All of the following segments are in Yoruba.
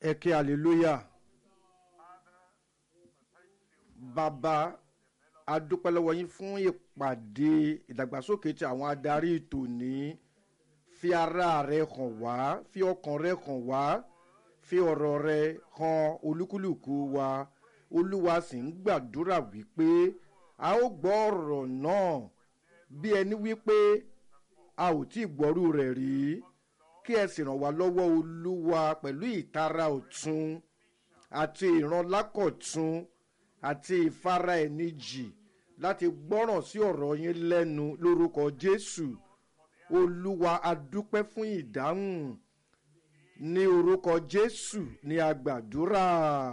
ẹ kí hallelujah bàbá adúpẹ́ lọ́wọ́ yín fún ìpàdé ìdàgbàsókè tí àwọn adarí tòní fi ara rẹ hàn wá fi ọkàn rẹ hàn wá fi ọ̀rọ̀ rẹ hàn olúkúlùkù wa olúwa sì ń gbàdúrà wípé a ó gbọ́ ọ̀rọ̀ náà bí ẹni wípé a ò tí ì gbọ́rú rẹ̀ rí kí ẹ sì ràn wá lọ́wọ́ olúwa pẹ̀lú ìtara ọ̀tun àti ìrànlákọ̀tun àti ìfara ẹni jì láti gbọ́ràn sí ọ̀rọ̀ yín lẹ́nu lórúkọ jésù olúwa adúpẹ́ fún ìdáhùn ní orúkọ jésù ní agbàdúrà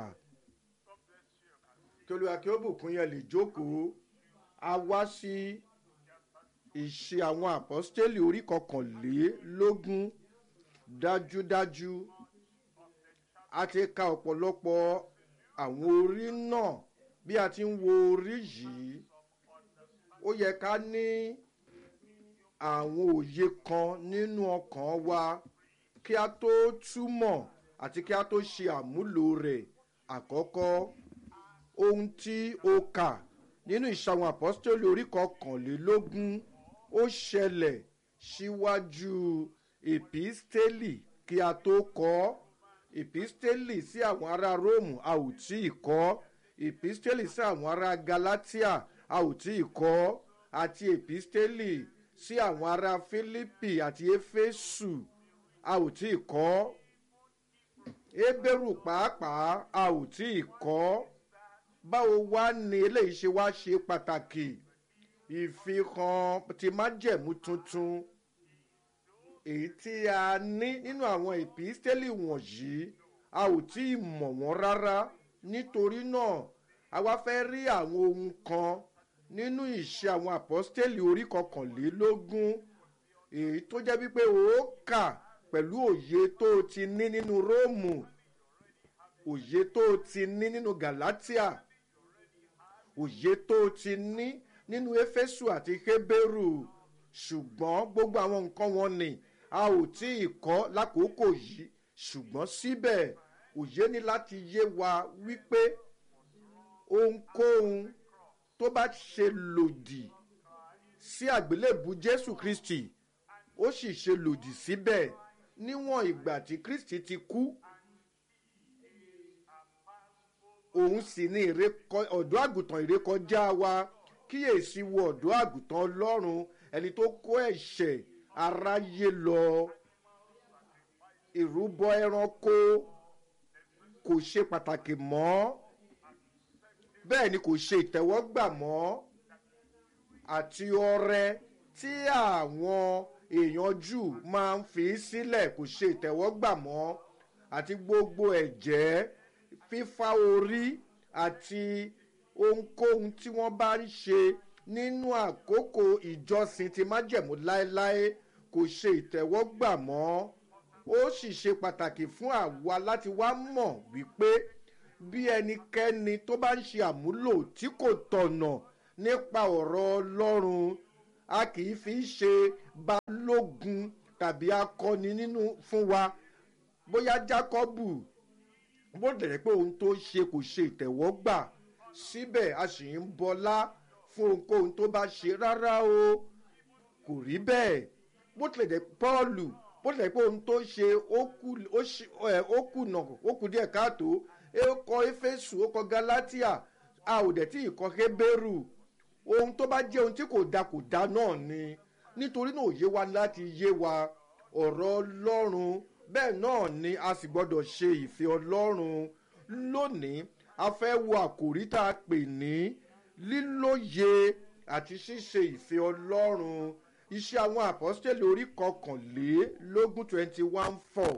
kí olúwa kí ó bùkún yẹn lè jókòó a wá sí ìṣe àwọn àpọ́stélì orí kọkànlélógún dájúdájú a ti ka ọ̀pọ̀lọpọ̀ àwọn orí náà bí a ti ń wo orí yìí ó yẹ ká ní àwọn òye kan nínú ọkàn wa kí a tó túmọ̀ àti kí a tó ṣe àmúlò rẹ̀ àkọ́kọ́ ohun tí ó kà nínú ìṣàwọn àpọ́stélì orí kọkànlélógún ó ṣẹlẹ̀ síwájú èpístélì kí a tó kọ́ èpístélì sí àwọn ará róòmù a ò tí ì kọ́ èpístélì sí àwọn ará galatia a ò tí ì kọ́ àti èpístélì sí àwọn ará fílípì àti éfésù a ò tí ì kọ́ ébérù pàápàá a ò tí ì kọ́ báwo wá ni eléyìí ṣe wá ṣe pàtàkì ìfihàn ti májẹ̀mú tuntun èyí tí a ní nínú àwọn ìpístélì wọ̀nyí a ò tí ì mọ̀ wọ́n rárá nítorí náà a wá fẹ́ rí àwọn ohun kan nínú ìṣe àwọn àpọ́stélì orí kọkànlélógún èyí tó jẹ́ wípé ó kà pẹ̀lú òye tó o ti ní nínú róòmù òye tó o ti ní nínú galatia òye tó o ti ní nínú éfésù àti hébérù ṣùgbọ́n gbogbo àwọn nǹkan wọn ni a ò tí ì kọ́ lákòókò yìí ṣùgbọ́n síbẹ̀ òye ní láti yé wa wípé ohunkóhun tó bá ṣe lòdì sí àgbélébù jésù kristi ó sì ṣe lòdì síbẹ̀ níwọ̀n ìgbà tí kristi ti kú òun sì ní ọ̀dọ́ àgùntàn ìrékọjá wa kíyèsí wo ọ̀dọ́ àgùntàn ọlọ́run ẹni tó kó ẹ̀ṣẹ̀ aráyé lọ ìrúbọ ẹranko kò ṣe pàtàkì mọ́ bẹ́ẹ̀ ni kò ṣe ìtẹ́wọ́gbà mọ́ àti ọrẹ tí àwọn èèyàn jù máa ń fi sílẹ̀ kò ṣe ìtẹ́wọ́gbà mọ́ àti gbogbo ẹ̀jẹ̀ fífá orí àti ohunkóhun tí wọ́n bá ń ṣe nínú àkókò ìjọsìn ti májẹ̀mú láéláé kò ṣe ìtẹ́wọ́gbà mọ́ ó sì ṣe pàtàkì fún àwa láti wá mọ̀ wípé bí ẹnikẹ́ni tó bá ń ṣe àmúlò tí kò tọ̀nà nípa ọ̀rọ̀ ọlọ́run a kì í fi ṣe balógun tàbí akọni nínú fún wa bóyá jákọ́bù bó dẹ̀ pé ohun tó ṣe kò ṣe ìtẹ̀wọ́gbà síbẹ̀ a sì ń bọlá fún ohunkóhun tó bá ṣe rárá o kò rí bẹ́ẹ̀ bó tilẹ̀ jẹ́ pọ́ọ̀lù bó tilẹ̀ pé ohun tó ṣe ó kùnà ó kù díẹ̀ káàtó ó kọ éfésù ó kọ galatia a ò dẹ̀ tí ì kọ hébérù ohun tó bá jẹ́ ohun tí kò da kò da náà ni nítorí náà òye wa láti yé wa ọ̀rọ̀ ọlọ́run bẹ́ẹ̀ náà ni a sì gbọ́dọ̀ ṣe ìfẹ́ ọlọ́run lónìí a fẹ́ wo àkòrí tá a pè ní lílóye àti ṣíṣe ìfẹ́ ọlọ́run iṣẹ́ àwọn àpọ́stẹ́lì orí kọkànlélógún twenty one four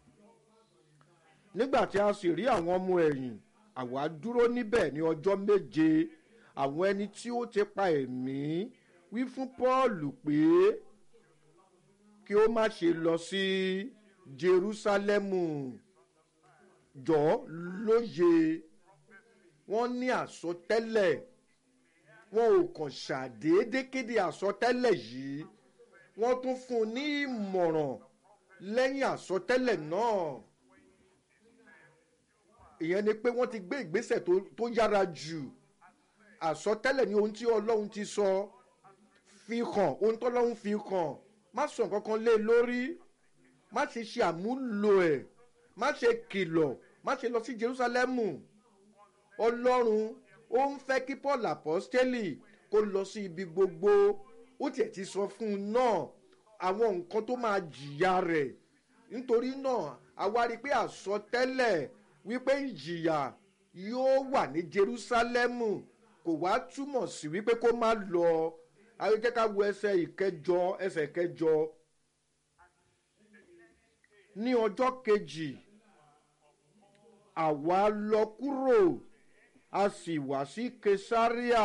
nígbà tí a sì rí àwọn ọmọ ẹ̀yìn àwa dúró níbẹ̀ ní ọjọ́ méje àwọn ẹni tí ó ti pa ẹ̀mí wí fún pọ́ọ̀lù pé kí ó má ṣe lọ sí jerúsálẹ́mù jọ lóye wọ́n ní àsọtẹ́lẹ̀ wọn ò kàn ṣàdédé kéde àsọtẹ́lẹ̀ yìí wọ́n tún fún un ní ìmọ̀ràn lẹ́yìn àsọtẹ́lẹ̀ náà ìyẹn ni pé wọ́n ti gbé ìgbésẹ̀ tó yára jù àsọtẹ́lẹ̀ ní ohun tí ọlọ́run ti sọ fi hàn ohun tọ́lọ́run fi hàn má sọ nǹkan kan lé lórí má ṣe ṣe àmúlò ẹ̀ má ṣe kìlọ̀ má ṣe lọ sí jerusalemu ọlọ́run ó ń fẹ́ kí paul apostoli kó lọ sí ibi gbogbo ó tiẹ̀ ti sọ fún un náà àwọn nǹkan tó máa jìyà rẹ̀ nítorí náà àwa rí i pé àsọtẹ́lẹ̀ wípé ìjìyà yóò wà ní jerusalemu kò wá túmọ̀ sí wípé kó má lọ ayọ́jẹ́ ká wo ẹsẹ̀ ìkẹjọ ẹsẹ̀ kẹjọ ní ọjọ́ kejì àwa lọ kúrò a sì wá sí kesaria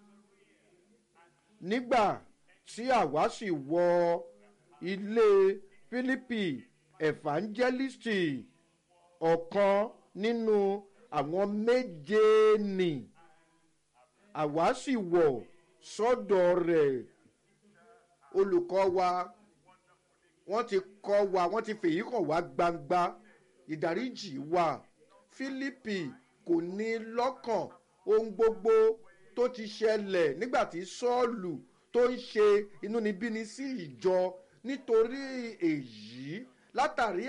nígbà tí àwa sì wọ ilé philippi evangelisti ọ̀kan nínú àwọn méje nì àwa sì wọ̀ sọ́dọ̀ rẹ̀ olùkọ́ wa wọ́n ti kọ́ wa wọ́n ti fèyí hàn wá gbangba ìdáríjì wa philippi kò ní lọ́kàn ohun gbogbo tó ti ṣẹlẹ̀ nígbà tí sọ́ọ̀lù tó ń ṣe inúnibíni sí ìjọ nítorí èyí látàrí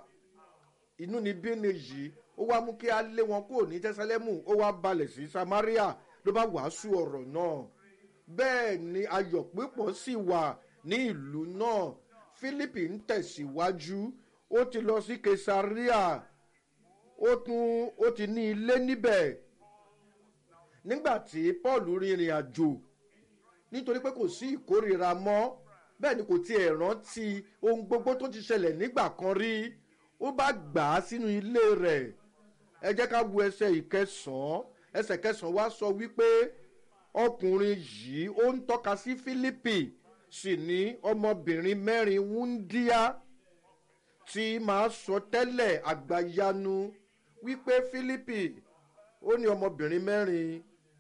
inúnibíni yìí ó wá mú kí a lé wọn kúrò ní tẹsálẹ́mù ó wá balẹ̀ sí samaria ló bá wàásù ọ̀rọ̀ náà bẹ́ẹ̀ ni ayọ̀ pípọ̀ sì wà ní ìlú náà philippi ń tẹ̀síwájú ó ti lọ sí kesaria ó tún ó ti ní ilé níbẹ̀ nígbà tí paul rìnrìn àjò nítorí pé kò sí ìkórira mọ́ bẹ́ẹ̀ ni kò tiẹ̀ rántí ohun gbogbo tó ti ṣẹlẹ̀ nígbà kan rí ó bá gbà á sínú ilé rẹ̀ ẹ jẹ́ ká wo ẹsẹ̀ ìkẹsàn-án ẹsẹ̀ kẹsàn-án wá sọ wípé ọkùnrin yìí ó ń tọ́ka sí philippi sì ní ọmọbìnrin mẹ́rin wúndíá tí máa sọ tẹ́lẹ̀ àgbàyanu wípé philippi ó ní ọmọbìnrin mẹ́rin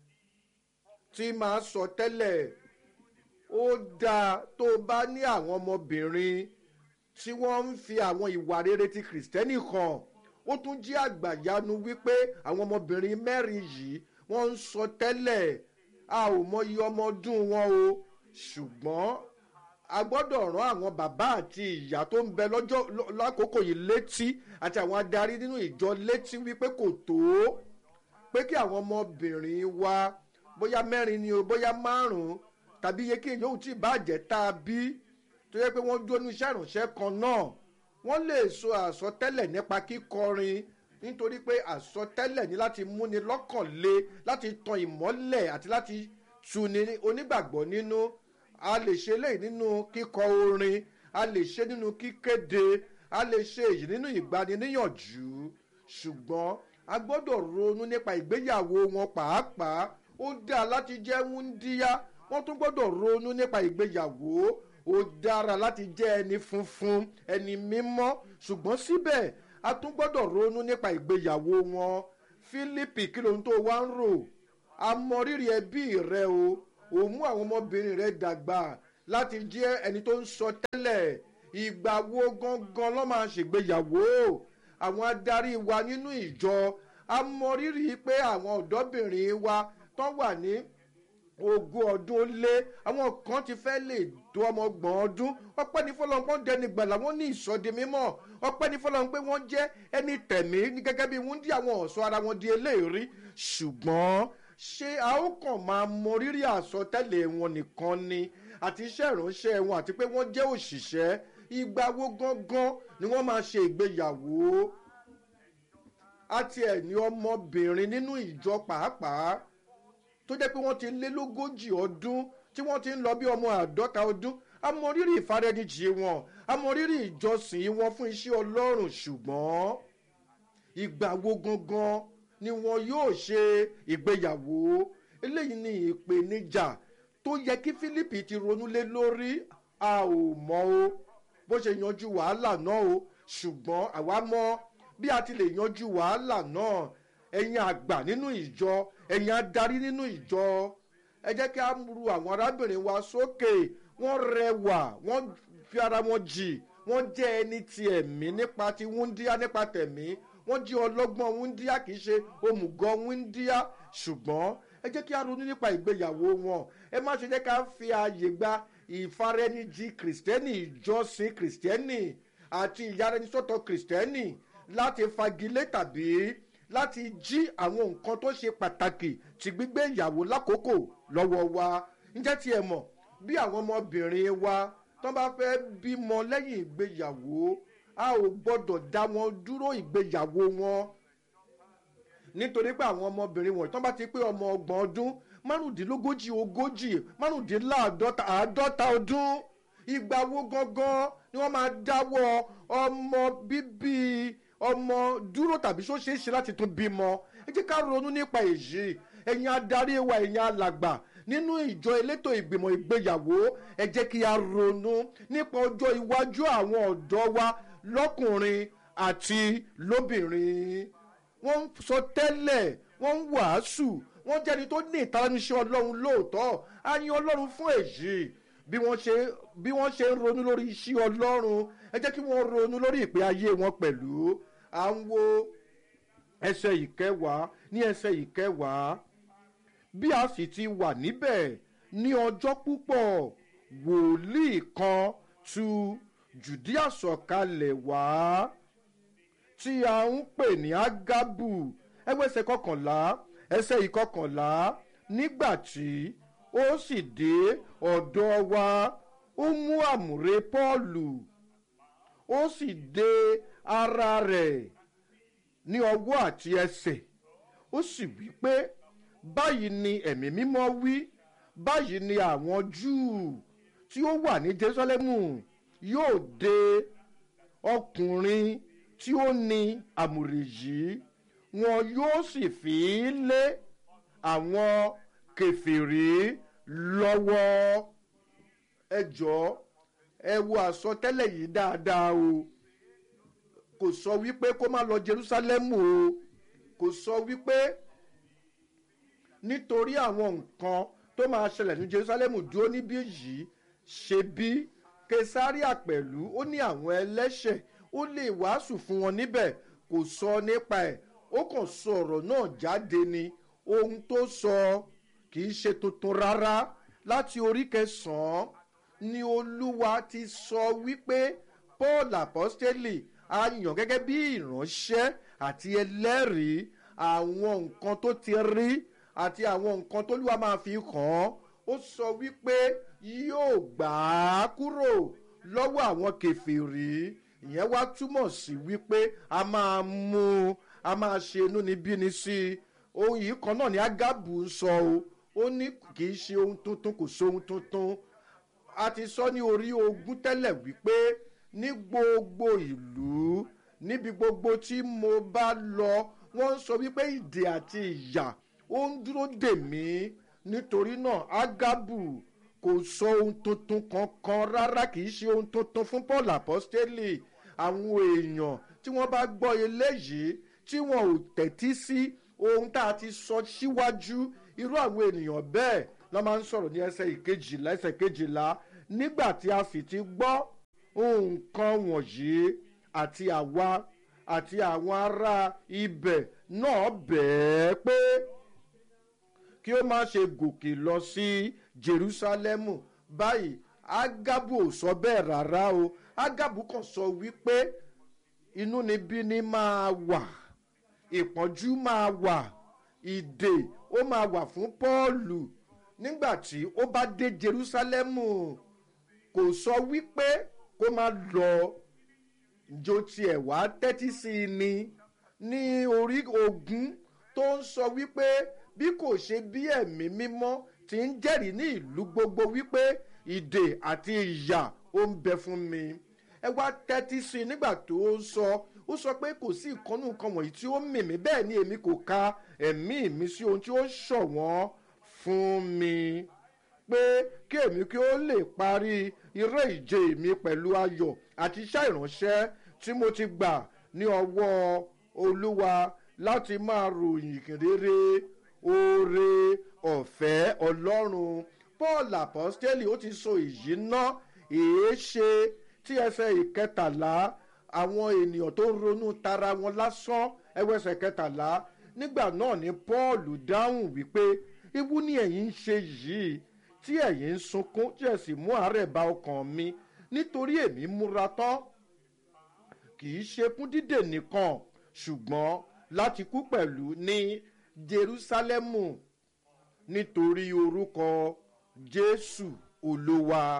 tí máa sọ tẹ́lẹ̀ ó dáa tó o bá ní àwọn ọmọbìnrin tí wọ́n ń fi àwọn ìwà rere ti kìrìsìtẹ́nì hàn ó tún jí àgbàyanu wípé àwọn ọmọbìnrin mẹ́rin yìí wọ́n ń sọ tẹ́lẹ̀ a ò mọyì ọmọ ọdún wọn o ṣùgbọ́n a gbọ́dọ̀ rán àwọn bàbá àti ìyá tó ń bẹ lọ́jọ́ lákòókò yìí létí àti àwọn adarí nínú ìjọ létí wípé kò tó pé kí àwọn ọmọbìnrin wa bóyá mẹ́rin ni o bóyá márùn-ún tàbí iye kí èyí ò tí ì bàjẹ́ tá a bí tó yẹ pé wọ́n jónú iṣẹ́ ìrànṣẹ́ kan náà wọ́n lè so àsọtẹ́lẹ̀ nípa kíkọrin nítorí pé àsọtẹ́lẹ̀ ní láti múni lọ́kàn le láti tan ìmọ́lẹ̀ àti láti tuni onígbàgbọ́ nínú a lè ṣe eléyìí nínú kíkọ orin a lè ṣe nínú kíkéde a lè ṣe èyí nínú ìgbaniníyànjú ṣùgbọ́n a gbọ́dọ̀ ronú nípa ìgbéyàwó wọn pàápàá ó dáa láti jẹ́ wúndíá wọ́n tún gbọ́dọ̀ ronú nípa ìgbéyàwó ó dára láti jẹ́ ẹni funfun ẹni mímọ́ ṣùgbọ́n síbẹ̀ a tún gbọ́dọ̀ ronú nípa ìgbéyàwó wọn philippi kí ló ń tó wá ń rò a mọ rírì ẹbí rẹ o ò mú àwọn ọmọbìnrin rẹ dàgbà láti jẹ́ ẹni tó ń sọ tẹ́lẹ̀ ìgbà wo gangan ló máa ṣègbéyàwó àwọn adarí wa nínú ìjọ a mọ rírì pé àwọn ọ̀dọ́bìnrin wa tán wà ní ogún ọdún ó lé àwọn kan ti fẹ́ lè tó ọmọ ọgbọ̀n ọdún ọpẹ́ ní fọlọ́npọ́n dẹni gbàlà wọ́n ní ìsọdi mímọ́ ọpẹ́ ní fọlọ́n pé wọ́n jẹ́ ẹni tẹ̀mí ní gẹ́gẹ́ bí wọ́n dí àwọn ọ̀ṣọ́ ara wọn di eléèrí ṣùgbọ́n ṣé a ó kàn máa mọ rírì àsọtẹ́lẹ̀ wọn nìkan ni àti iṣẹ́ ìránṣẹ́ wọn àti pé wọ́n jẹ́ òṣìṣẹ́ ìgbà wo gangan ni wọ́n máa ṣe ìgbéyàwó àti ẹ̀ ní ọmọbìnrin nínú ìjọ pàápàá tó jẹ́ pé wọ́n ti lé lógójì ọdún tí wọ́n ti ń lọ bí ọmọ àádọ́ta ọdún amọ̀rírì ìfarẹ́nijì wọn amọ̀rírì ìjọsìn wọn fún iṣẹ́ ọlọ́run ṣùgbọ́n ìgbà wo gangan ni wọn yóò ṣe ìgbéyàwó eléyìí ni ìpèníjà tó yẹ kí philippi ti ronú lé lórí a ò mọ o bó ṣe yanjú wàhálà náà o ṣùgbọ́n àwa mọ bí a ti lè yanjú wàhálà náà ẹ̀yin àgbà nínú ìjọ ẹ̀yin adarí nínú ìjọ ẹ jẹ́ kí a ru àwọn arábìnrin wa sókè wọ́n rẹwà wọ́n fi ara wọn jì wọ́n jẹ́ ẹni ti ẹ̀mí nípa ti wúndíá nípa tẹ̀mí wọ́n jí ọlọ́gbọ́n wúndíá kì í ṣe òmùgọ̀ wúndíá ṣùgbọ́n ẹ jẹ́ kí a ronú nípa ìgbéyàwó wọn ẹ má ṣe jẹ́ ká fi ààyè gba ìfarẹ́nijì kìrìsìtẹ́nì ìjọsìn kìrìsìtẹ́nì àti ìyaraẹnisọ́tọ̀ kìrìsìtẹ́nì láti fagilé tàbí láti jí àwọn nǹkan tó ṣe pàtàkì ti gbígbé ìyàwó lákòókò lọ́wọ́ wa ǹjẹ́ tí ẹ mọ̀ bí àwọn ọmọbìnrin wa tó bá fẹ́ bímọ lẹ́yìn ìgbéyàwó a ò gbọ́dọ̀ dá wọn dúró ìgbéyàwó wọn nítorí pé àwọn ọmọbìnrin wọ̀nyí tó bá ti pé ọmọ ọgbọ̀n ọdún márùndínlógójì ogójì márùndínláàdọ́ta àádọ́ta ọdún ìgbà wo gangan ni wọ́n máa dáwọ́ ọmọ bíbí ọmọ dúró tàbí ṣó ṣeé ṣe láti tún bímọ ẹ jẹ́ ká ronú nípa èyí ẹ̀yin adarí wa ẹ̀yin alàgbà nínú ìjọ elétò ìgbìmọ̀ ìgbéyàwó ẹ jẹ́ kí a ronú nípa ọjọ́ iwájú àwọn ọ̀dọ́ wa lọ́kùnrin àti lóbìnrin wọ́n ń sọ tẹ́lẹ̀ wọ́n ń wàásù wọ́n jẹ́ni tó ní ìtaraníṣẹ́ ọlọ́run lóòótọ́ a yin ọlọ́run fún èyí bí wọ́n ṣe bí wọ́n ṣe ń ronú lórí iṣẹ́ ọlọ́run ẹ jẹ́ kí wọ́n ronú lórí ìpè ayé wọn pẹ̀lú à ń wo ẹsẹ̀ ìkẹwàá ní ẹsẹ̀ ìkẹwàá bí a sì ti wà níbẹ̀ ní ọjọ́ púpọ̀ wòlíì kan tu jùdíà sọ̀kalẹ̀ wá tí a ń pè ní ágábù ẹgbẹ́ ẹsẹ̀ kọkànlá ẹsẹ̀ ìkọkànlá nígbà tí ó sì dé ọ̀dọ̀ wa ó mú àmùrè pọ́ọ̀lù ó sì dé ara rẹ̀ ní ọwọ́ àti ẹsẹ̀ ó sì wí pé báyìí ni ẹ̀mí mímọ́ wí báyìí ni àwọn júù tí ó wà ní jerusalemu yóò de ọkùnrin tí ó ní àmùrè yìí wọn yóò sì fi í lé àwọn kẹfìrí lọ́wọ́ ẹ jọ ẹ wo àsọtẹ́lẹ̀ yìí dáadáa o kò sọ wípé kó má lọ jerusalemu o kò sọ wípé nítorí àwọn nǹkan tó máa ṣẹlẹ̀ ní jerusalemu dúró níbí yìí ṣe bí kesaria pẹ̀lú ó ní àwọn ẹlẹ́ṣẹ̀ ó lè wàásù fún wọn níbẹ̀ kò sọ nípa ẹ̀ ó kàn sọ ọ̀rọ̀ náà jáde ni ohun tó sọ kì í ṣe tuntun rárá láti orí kẹsàn-án ni olúwa ti sọ wípé paul apostoli a yàn gẹ́gẹ́ bí ìránṣẹ́ àti ẹlẹ́rìí àwọn nǹkan tó ti rí àti àwọn nǹkan tó lúwa máa fi kàn án ó sọ wípé yóò gbà á kúrò lọ́wọ́ àwọn kẹfìrí ìyẹn wá túmọ̀ sí wípé a máa mú un a máa ṣe inúnibíni sí i ohun yìí kan náà ni agabu ń sọ o ó ní kì í ṣe ohun tuntun kò sóhun tuntun a ti sọ ní orí ogún tẹ́lẹ̀ wípé ní gbogbo ìlú níbi gbogbo tí mo bá lọ wọ́n ń sọ wípé ìdè àti ìyà ó ń dúró dè mí nítorí náà agabu kò sọ ohun tuntun kankan rárá kì í ṣe ohun tuntun fún paul apostoli àwọn èèyàn tí wọ́n bá gbọ́ eléyìí tí wọn ò tẹ̀tí sí ohun tá a ti sọ síwájú irú àwọn ènìyàn bẹ́ẹ̀ lọ́ máa ń sọ̀rọ̀ ní ẹsẹ̀ ìkejìlá ẹsẹ̀ kejìlá nígbà tí a sì ti gbọ́ nǹkan wọ̀nyí àti àwa àti àwọn ará ibẹ̀ náà bẹ̀ẹ́ pé kí ó má ṣe gòkè lọ sí jerusalemu báyìí agabu ò sọ bẹ́ẹ̀ rárá o agabu kàn sọ wípé inúnibíni máa wà ìpọ́njú máa wà ìdè ó máa wà fún pọ́ọ̀lù nígbà tí ó bá dé jerusalemu kò sọ wípé kó má lọ jo tiẹ̀ wá tẹ́tí sí i ni ní orí ogun tó ń sọ wípé bí kò ṣe bí ẹ̀mí mímọ́ ti ń jẹ́rìí ní ìlú gbogbo wípé ìdè àti ìyà ó ń bẹ fún mi ẹ wá tẹ́tí sí i nígbà tó ń sọ ó sọ pé kò sí ìkọ́nù nǹkan wọ̀nyí tí ó mì mí bẹ́ẹ̀ ni èmi kò ka ẹ̀mí mi sí ohun tí ó ṣọ̀wọ́n fún mi pé kí èmi kí ó lè parí eré ìje mi pẹ̀lú ayọ̀ àti iṣẹ́ ìránṣẹ́ tí mo ti gbà ní ọwọ́ olúwa láti máa ròyìn rere oore ọ̀fẹ́ ọlọ́run paul apostoli ó ti so èyí ná èé ṣe tí ẹsẹ̀ ìkẹtàlá àwọn ènìyàn tó ń ronú tara wọn lásán ẹwẹsẹ̀ kẹtàlá nígbà náà ni paul dáhùn wípé ibú ni ẹ̀yin ń ṣe yìí tí ẹ̀yin ń sunkún tí ẹ̀ sì mú àárẹ̀ bá ọkàn mi nítorí èmi múra tán kì í ṣe fún dídè nìkan ṣùgbọ́n láti kú pẹ̀lú ní jerúsálẹ́mù nítorí orúkọ jésù olúwa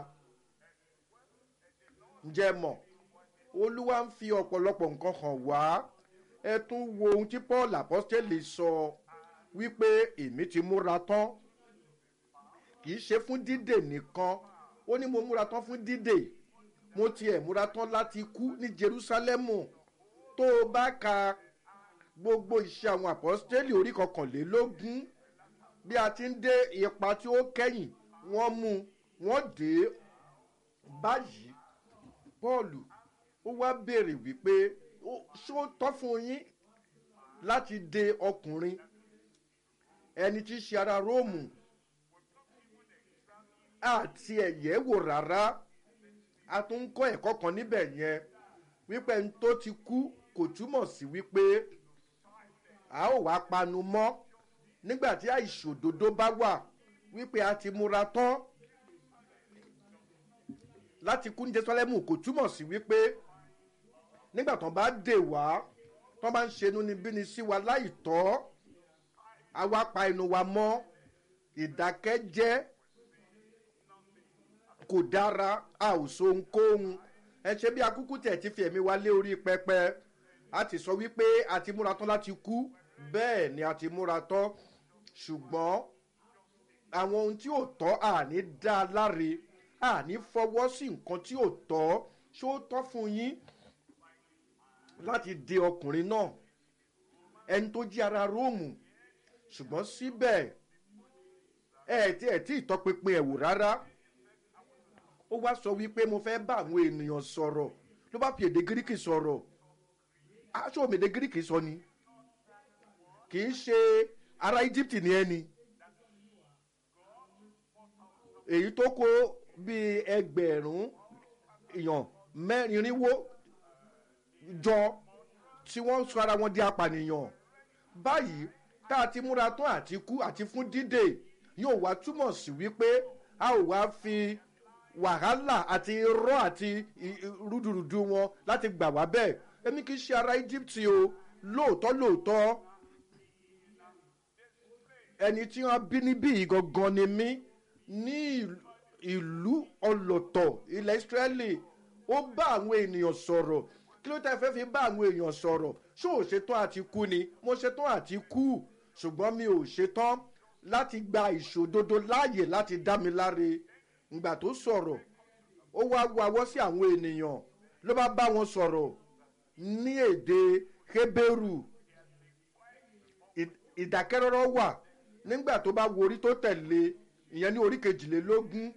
ǹjẹ́ mọ̀ olúwa ń fi ọ̀pọ̀lọpọ̀ nǹkan hàn wá ẹ tún wo ohun tí paul apostole sọ wípé èmi ti múra tán kì í ṣe fún dídè nìkan ó ní mo múra tán fún dídè mo tiẹ̀ múra tán láti kú ní jerúsálẹ́mù tó o bá ka gbogbo iṣẹ́ àwọn apostole orí kọkànlélógún bí a ti ń dé ipa tí ó kẹ́yìn wọ́n mú wọ́n dé báyìí paul ó wá béèrè wípé ṣó tọ́ fún yín láti de ọkùnrin ẹni tí í ṣe ara róòmù àti ẹ̀yẹ́ wò rárá a tún ń kọ́ ẹ̀kọ́ kan níbẹ̀ yẹn wípé ẹni tó ti kú kò túmọ̀ sí wípé a ó wá panu mọ́ nígbà tí àìṣòdodo bá wà wípé a ti múra tán láti kú ní jerusalemu kò túmọ̀ sí wípé nígbà tán bá dè wá tán bá ń ṣe inú níbí ni sí wa láì tọ́ a wá pa ẹnu wa mọ́ ìdákẹ́jẹ́ kò dára a ò so ohunkóhun ẹ ṣe bí akúkú tẹ̀ ti fi ẹ̀mí wa lé orí pẹpẹ a ti sọ wípé a ti múra tán láti kú bẹ́ẹ̀ ni a ti múra tán ṣùgbọ́n àwọn ohun tí ò tọ́ àní dá a láre àní fọwọ́ sí nǹkan tí ò tọ́ ṣó tọ́ fún yín láti de ọkùnrin náà ẹni tó jí ara róòmù ṣùgbọ́n síbẹ̀ ẹ tí ẹ tí ìtọpinpin ẹ̀ wò rárá ó wá sọ wípé mo fẹ́ bá àwọn ènìyàn sọ̀rọ̀ ló bá fi èdè gíríkì sọ̀rọ̀ aṣọ òmèdè gíríkì sọ ni kì í ṣe ara egypt ní ẹni èyí tó kó bíi ẹgbẹ̀rún èèyàn mẹ́rinwó jọ tí wọ́n sọ ara wọn di apànìyàn báyìí tá a ti múra tán àti kú àti fún dídè yóò wá túmọ̀ sí wípé a ò wá fi wàhálà àti irọ́ àti rúdurùdu wọn láti gbà wá bẹ́ẹ̀ èmi kì í ṣe ara egypt o lóòótọ́ lóòótọ́ ẹni tí wọ́n bí níbí yìí gangan ni mí ní ìlú ọlọ́tọ̀ ilẹ̀ israẹli ó bá àwọn ènìyàn sọ̀rọ̀ kí ló tẹ́ fẹ́ fi bá àwọn èèyàn sọ̀rọ̀ ṣó ò ṣetán àti kú ni mo ṣetán àti kú ṣùgbọ́n mi ò ṣetán láti gba ìṣòdodo láàyè láti dá mi láre ìgbà tó sọ̀rọ̀ ó wá wawọ́ sí àwọn ènìyàn ló bá bá wọn sọ̀rọ̀ ní èdè heberu ìdákẹ́rọ́rọ́ wà nígbà tó bá wo orí tó tẹ̀lé ìyẹn ní orí kejìlélógún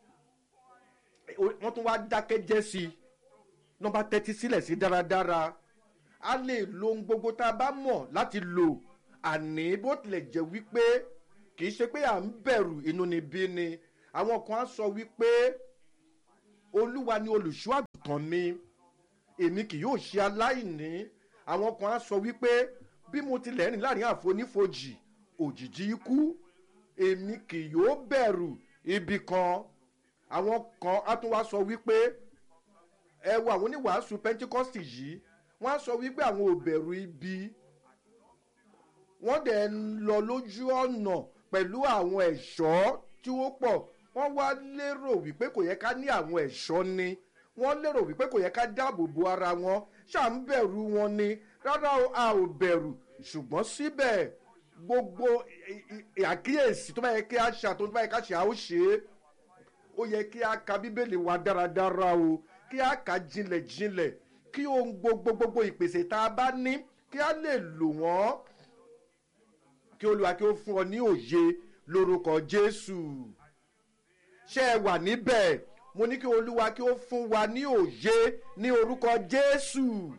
wọ́n tún wá dákẹ́jẹ́ sí i náà bá tẹ́tí sílẹ̀ sí dáradára a lè lo ohun gbogbo tá a bá mọ̀ láti lò àní bó tilẹ̀ jẹ́ wípé kì í ṣe pé à ń bẹ̀rù inú níbí ni àwọn kan á sọ wípé olúwa ni olùṣọ́ àgùntàn mi èmi kì yóò ṣe aláìní àwọn kan á sọ wípé bí mo tilẹ̀ rìn láàrin àfonífojì òjijì ikú èmi kì yóò bẹ̀rù ibi kan àwọn kan á tún wá sọ wípé ẹ wo àwọn oníwàásù pentikọ́sì yìí wọ́n á sọ wípé àwọn ò bẹ̀rù ibi wọ́n dẹ̀ ń lọ lójú ọ̀nà pẹ̀lú àwọn ẹ̀ṣọ́ tí ó pọ̀ wọ́n wá lérò wípé kò yẹ ká ní àwọn ẹ̀ṣọ́ ni wọ́n lérò wípé kò yẹ ká dáàbò bo ara wọn ṣáà ń bẹ̀rù wọn ni rárá a ò bẹ̀rù ṣùgbọ́n síbẹ̀ gbogbo àkíyèsí tó bá yẹ kí a ṣe àtúntò bá yẹ ká ṣe a ó ṣe é ó yẹ kí a ka bíbélì wa dáradára o kí a kà jinlẹ̀ jinlẹ̀ kí ohun gbogbo gbogbo ìpèsè tá a bá ní kí a lè lò wọ́n kí olùwà kí ó fún ọ ní òye lórúkọ jésù ṣé ẹ wà níbẹ̀ mo ní kí olúwa kí ó fún wa ní òye ní orúkọ jésù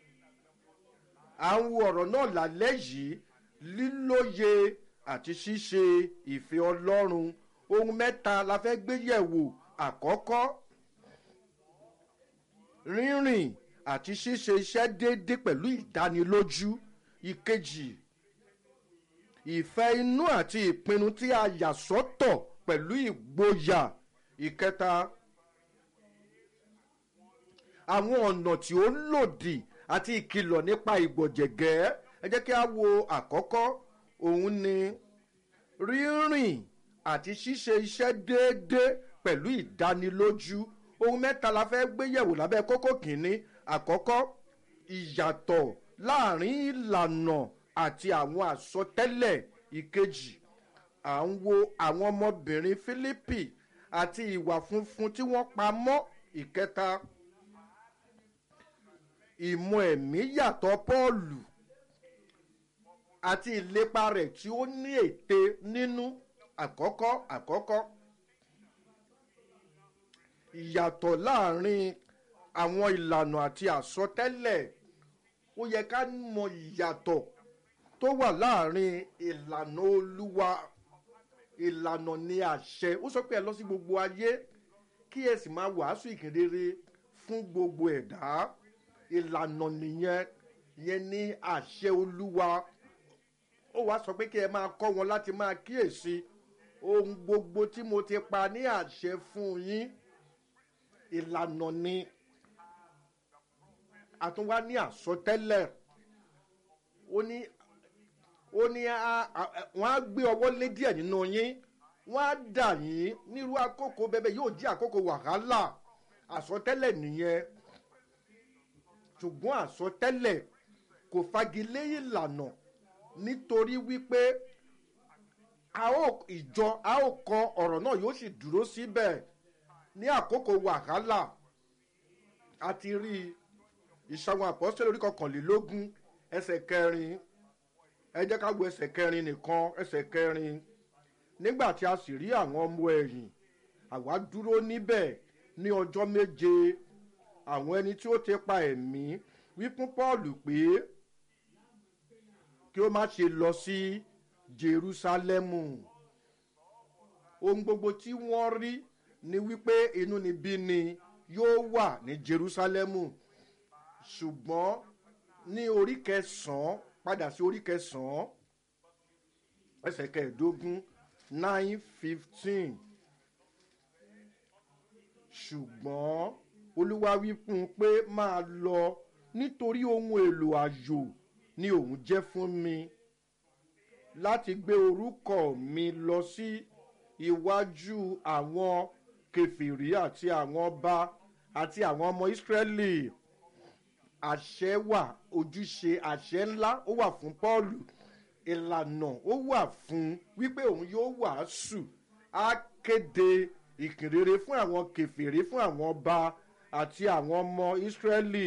à ń wo ọ̀rọ̀ náà lálẹ́ yìí lílóye àti ṣíṣe ìfẹ́ ọlọ́run ohun mẹ́ta la fẹ́ gbé yẹ̀wò àkọ́kọ́ rírìn àti ṣíṣe iṣẹ́ déédéé pẹ̀lú ìdánilójú ìkejì ìfẹ́ inú àti ìpinnu tí a yà sọ́tọ̀ pẹ̀lú ìgboyà ìkẹta àwọn ọ̀nà tí ó lòdì àti ìkìlọ̀ nípa ìgbọ̀jẹ̀gẹ́ ẹ jẹ́ kí a wo àkọ́kọ́ òun ni rírìn àti ṣíṣe iṣẹ́ déédéé pẹ̀lú ìdánilójú ohun mẹ́ta la fẹ́ gbé yẹ̀wò lábẹ́ kókó kìíní àkọ́kọ́ ìyàtọ̀ láàrin ìlànà àti àwọn àsọtẹ́lẹ̀ ìkejì à ń wo àwọn ọmọbìnrin fílípì àti ìwà funfun tí wọ́n pa mọ́ ìkẹta ìmọ̀ ẹ̀mí yàtọ̀ pọ́ọ̀lù àti ìlépa rẹ̀ tí ó ní ète nínú àkọ́kọ́ àkọ́kọ́ ìyàtọ̀ láàrin àwọn ìlànà àti àsọtẹ́lẹ̀ ó yẹ ká mọ ìyàtọ̀ tó wà láàrin ìlànà olúwa ìlànà ní àṣẹ ó sọ pé ẹ lọ sí gbogbo ayé kí ẹ sì máa wàásù ìkìnrere fún gbogbo ẹ̀dá ìlànà nìyẹn yẹn ní àṣẹ olúwa ó wàá sọ pé kí ẹ máa kọ́ wọn láti máa kíyèsí ohun gbogbo tí mo ti pa ní àṣẹ fún yín ìlànà ni àtúnwá ní àsọtẹ́lẹ̀ ó ní ó ní wọ́n á gbé ọwọ́ lé díẹ̀ nínú yín wọ́n á dà yín nírú àkókò bẹ́ẹ̀ yóò jí àkókò wàhálà àsọtẹ́lẹ̀ nìyẹn ṣùgbọ́n àsọtẹ́lẹ̀ kò fagilé ìlànà nítorí wípé a ó ìjọ a ó kọ ọ̀rọ̀ náà yóò sì dúró síbẹ̀ ní àkókò wàhálà àti rí ìṣàwọn àpọ́sítẹ́lì orí kọkànlélógún ẹsẹ̀ kẹrin ẹ jẹ́ ká wo ẹsẹ̀ kẹrin nìkan ẹsẹ̀ kẹrin nígbà tí a sì rí àwọn ọmọ ẹ̀yìn àwa dúró níbẹ̀ ní ọjọ́ méje àwọn ẹni tí ó ti pa ẹ̀mí wí fún paul pé kí ó má ṣe lọ sí jerusalemu ohun gbogbo tí wọ́n rí ni wípé inú níbí ni yóò wà ní jerusalemu ṣùgbọ́n ní orí kẹsàn-án padà sí orí kẹsàn-án ẹsẹ̀ kẹẹ̀ẹ́dógún nine fifteen ṣùgbọ́n olúwa wí fún un pé máa lọ nítorí ohun èlò àjò ni òun jẹ́ fún mi láti gbé orúkọ mi lọ sí iwájú àwọn kẹfìrí àti àwọn ọba àti àwọn ọmọ ìsírẹ́lì àṣẹ wà ojúṣe àṣẹ ńlá ó wà fún pọ́ọ̀lù ìlànà ó wà fún wípé òun yóò wàásù á kéde ìkìrere fún àwọn kẹfìrí fún àwọn ọba àti àwọn ọmọ ìsírẹ́lì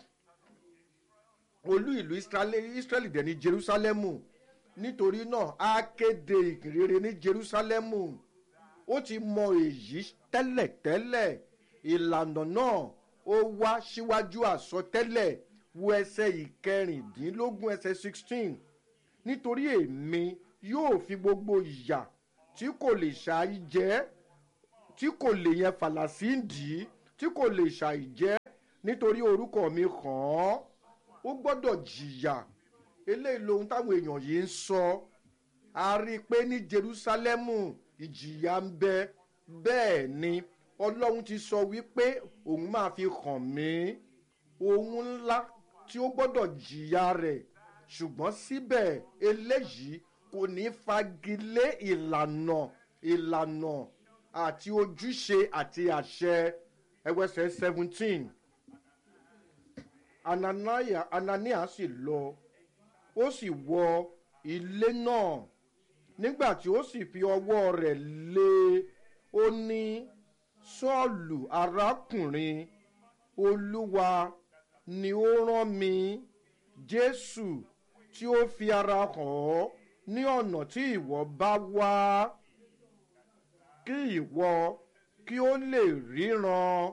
olú ìlú ìsírẹ́lì dẹ̀ ní jerusalemu nítorí náà á kéde ìkìrere ní jerusalemu ó ti mọ èyí tẹ́lẹ̀tẹ́lẹ̀ ìlànà náà ó wá síwájú àsọtẹ́lẹ̀ wo ẹsẹ̀ ìkẹrìndínlógún ẹsẹ̀ sixteen nítorí èmi yóò fi gbogbo ìyà tí kò lè ṣàì jẹ́ tí kò lè yẹn fàlàsíǹdì tí kò lè ṣàì jẹ́ nítorí orúkọ mi kàn án ó gbọ́dọ̀ jìyà eléyìí lohun táwọn èèyàn yìí ń sọ a rí i pé ní jerusalemu ìjìyà ń bẹ bẹ́ẹ̀ ni ọlọ́run ti sọ wípé òun máa fi hàn mí ohun ńlá tí ó gbọ́dọ̀ jìyà rẹ̀ ṣùgbọ́n síbẹ̀ eléyìí kò ní fagilé ìlànà ìlànà àti ojúṣe àti àṣẹ ẹwẹsẹ̀ seventeen anania anania sì lọ ó sì wọ ilé náà nígbà tí ó sì fi ọwọ́ rẹ̀ lé ó ní sọ́ọ̀lù arákùnrin olúwa ni ó rán mi jésù tí ó fi ara hàn ọ́ ní ọ̀nà tí ìwọ bá wá kí ìwọ kí ó lè ríran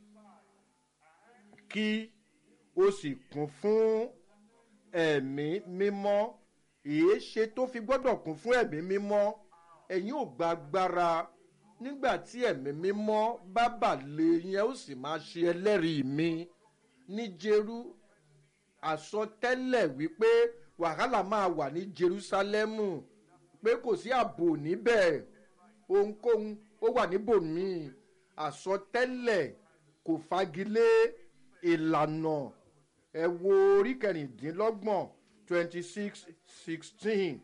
kí o sì kún fún ẹ̀mí mímọ́ èé ṣe tó fi gbọ́dọ̀ kún fún ẹ̀mí mímọ́ ẹ̀yin ò gba agbára nígbà tí ẹ̀mí mímọ́ bá bà lé yẹn ó sì máa ṣe ẹlẹ́rìí mi ní jeru àsọtẹ́lẹ̀ wípé wàhálà máa wà ní jerusalemu pé kò sí ààbò níbẹ̀ ohunkóhun ó wà níbòmíì àsọtẹ́lẹ̀ kò fagilé ìlànà ẹ wo orí kẹrìndínlọ́gbọ̀n twenty six sixteen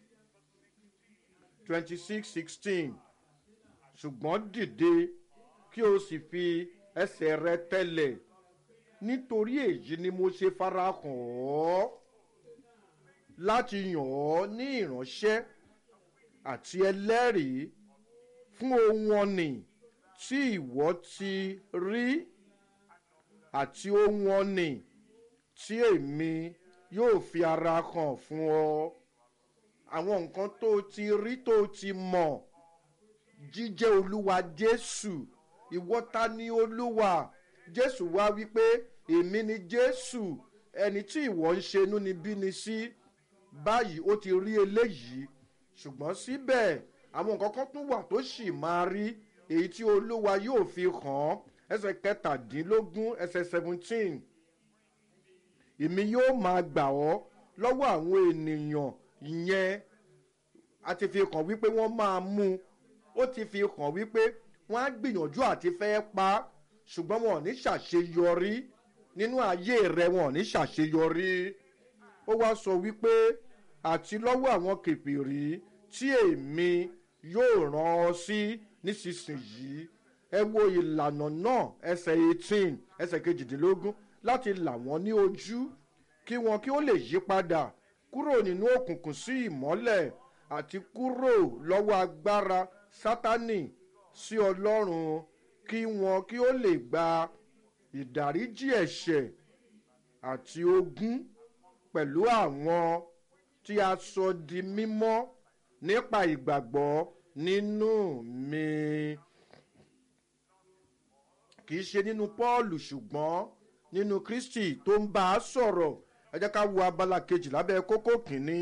twenty six sixteen ṣùgbọ́n dìde kí o sì fi ẹsẹ̀ rẹ tẹ́lẹ̀ nítorí èyí ni mo ṣe farahàn ọ́ láti yàn ọ́ ní ìránṣẹ́ àti ẹlẹ́rìí fún ohun ọ̀nì tí ìwọ ti rí àti ohun ọ̀nì tí èmi yóò fi ara hàn fún ọ àwọn nǹkan tó ti rí tó ti mọ̀ jíjẹ́ olúwa jésù ìwọ ta ni olúwa jésù wá wípé èmi ni jésù ẹni tí ìwọ ń ṣe inú ni bí ni sí báyìí ó ti rí eléyìí ṣùgbọ́n síbẹ̀ àwọn nǹkan kan tún wà tó sì máa rí èyí tí olúwa yóò fi hàn ẹsẹ̀ kẹtàdínlógún ẹsẹ̀ seventeen èmi yóò máa gbà ọ́ lọ́wọ́ àwọn ènìyàn ìyẹn a ti fi hàn wípé wọ́n máa mú un ó ti fi hàn wípé wọ́n á gbìyànjú àti fẹ́ pa á ṣùgbọ́n wọn ò ní ṣàṣeyọrí nínú ayé rẹ wọn ò ní ṣàṣeyọrí ó wá sọ wípé àti lọ́wọ́ àwọn kèfèrí tí èmi yóò rán ọ sí nísinsìnyí ẹ wo ìlànà náà ẹsẹ̀ eighteen ẹsẹ̀ kejìdínlógún láti là wọ́n ní ojú kí wọn kí ó lè yí padà kúrò nínú òkùnkùn sí ìmọ́lẹ̀ àti kúrò lọ́wọ́ agbára sátánì sí ọlọ́run kí wọn kí ó lè gba ìdáríjì ẹ̀ṣẹ̀ àti ogún pẹ̀lú àwọn tí a sọ di mímọ́ nípa ìgbàgbọ́ nínú mi kì í ṣe nínú pọ́ọ̀lù ṣùgbọ́n nínú kristi tó ń bá a sọ̀rọ̀ ẹ jẹ́ ká wo abala kejì lábẹ́ kókó kìíní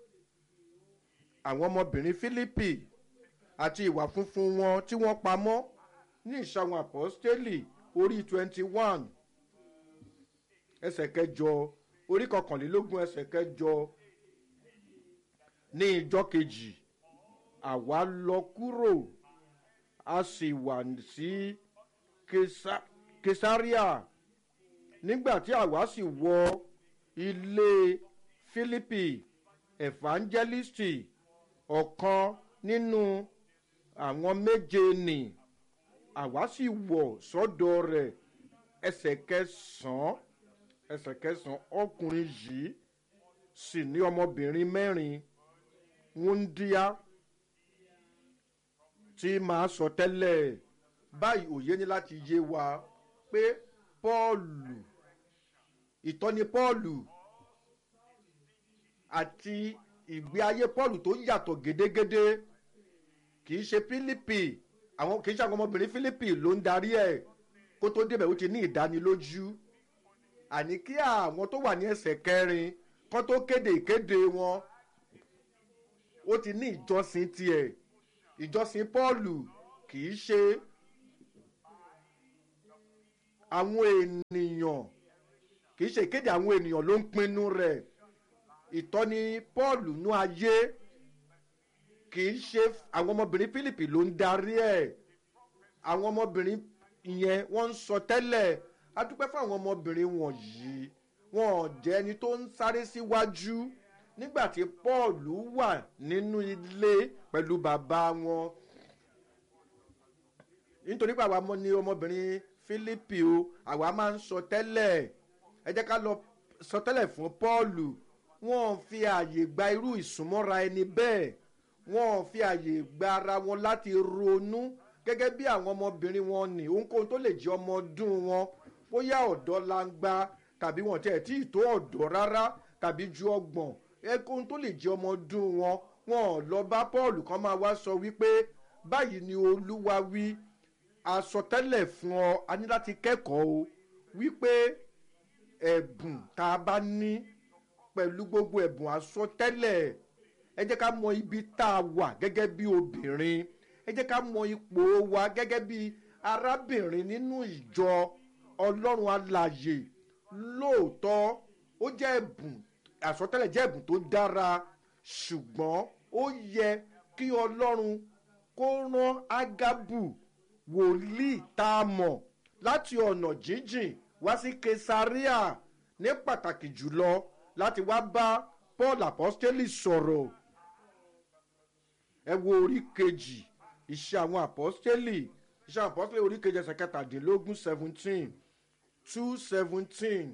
àwọn ọmọbìnrin fílípì àti ìwà funfun wọn tí wọ́n pamọ́ ní ìṣàwọn àpọ́stélì orí twenty one ẹsẹ̀ kẹjọ orí kọkànlélógún ẹsẹ̀ kẹjọ ní ìjọ kejì àwa lọ kúrò a sì wà sí kesaria nígbà tí àwa sì wọ ilé philippi evangelisti ọ̀kan nínú àwọn méje nì àwa sì wọ̀ sọ́dọ̀ rẹ̀ ẹsẹ̀ kẹsàn-án ẹsẹ̀ kẹsàn-án ọkùnrin yìí sì ní ọmọbìnrin mẹ́rin wúndíá tí máa sọ tẹ́lẹ̀ báyìí òye ní láti yé wa pé pọ́ọ̀lù ìtọ́ni pọ́ọ̀lù àti ìgbé ayé pọ́ọ̀lù tó yàtọ̀ gédégédé kì í ṣe fílípì àwọn kì í ṣe àwọn ọmọbìnrin fílípì ló ń darí ẹ̀ kó tó débẹ̀ ó ti ní ìdánilójú àní kí àwọn tó wà ní ẹsẹ̀ kẹrin kán tó kéde ìkéde wọn ó ti ní ìjọsìn tiẹ̀ ìjọsìn pọ́ọ̀lù kì í ṣe àwọn ènìyàn kì í ṣe ìkéde àwọn ènìyàn ló ń pinnu rẹ̀ ìtọ́ni pọ́ọ̀lù nú ayé kì í ṣe àwọn ọmọbìnrin philippi ló ń darí ẹ̀ àwọn ọmọbìnrin yẹn wọ́n ń sọ tẹ́lẹ̀ adúpẹ́ fún àwọn ọmọbìnrin wọ̀nyí wọn ò jẹ́ ẹni tó ń sáré síwájú nígbà tí pọ́ọ̀lù wà nínú ilé pẹ̀lú bàbá wọn nítorí pé àwa ni ọmọbìnrin philippi o àwa máa ń sọ tẹ́lẹ̀ ẹ jẹ́ ká lọ sọ tẹ́lẹ̀ fún pọ́ọ̀lù wọn fi àyè gba irú ìsúnmọ́ra ẹni bẹ́ẹ̀ wọn fi àyè gba ara wọn láti ronú gẹ́gẹ́ bí àwọn ọmọbìnrin wọn ní ohunkóhun tó lè jẹ́ ọmọ ọdún wọn bóyá ọ̀dọ́ langba tàbí wọn tẹ̀ tí ì tó ọ̀dọ́ rárá tàbí ju ọgbọ̀n ohunkóhun tó lè jẹ́ ọmọ ọdún wọn wọn ò lọ bá paul kan máa wá sọ wípé báyìí ni olúwa wí àsọtẹ́lẹ̀ fún ọ a ní láti kẹ́kọ̀ọ́ o wípé ẹ̀bùn tá a bá ní pẹ̀lú gbogbo ẹ̀bùn àsọtẹ́lẹ̀ ẹ jẹ́ ká mọ ibi tá a wà gẹ́gẹ́ bí obìnrin ẹ jẹ́ ká mọ ipò wa gẹ́gẹ́ bí arábìnrin nínú ìjọ ọlọ́run alàyè lóòótọ́ ó jẹ́ ẹ̀bùn àsọtẹ́lẹ̀ jẹ́ ẹ̀bùn tó dára ṣùgbọ́n ó yẹ kí ọlọ́run kó rán ágábù wòlíì tá a mọ̀ láti ọ̀nà jíjìn wá sí kesaria ní pàtàkì jùlọ láti wá bá paul apostoli sọ̀rọ̀ ẹ wo orí kejì iṣẹ́ àwọn apostoli iṣẹ́ àwọn apostoli orí kejì ẹsẹ̀ kẹtàdínlógún seventeen two seventeen.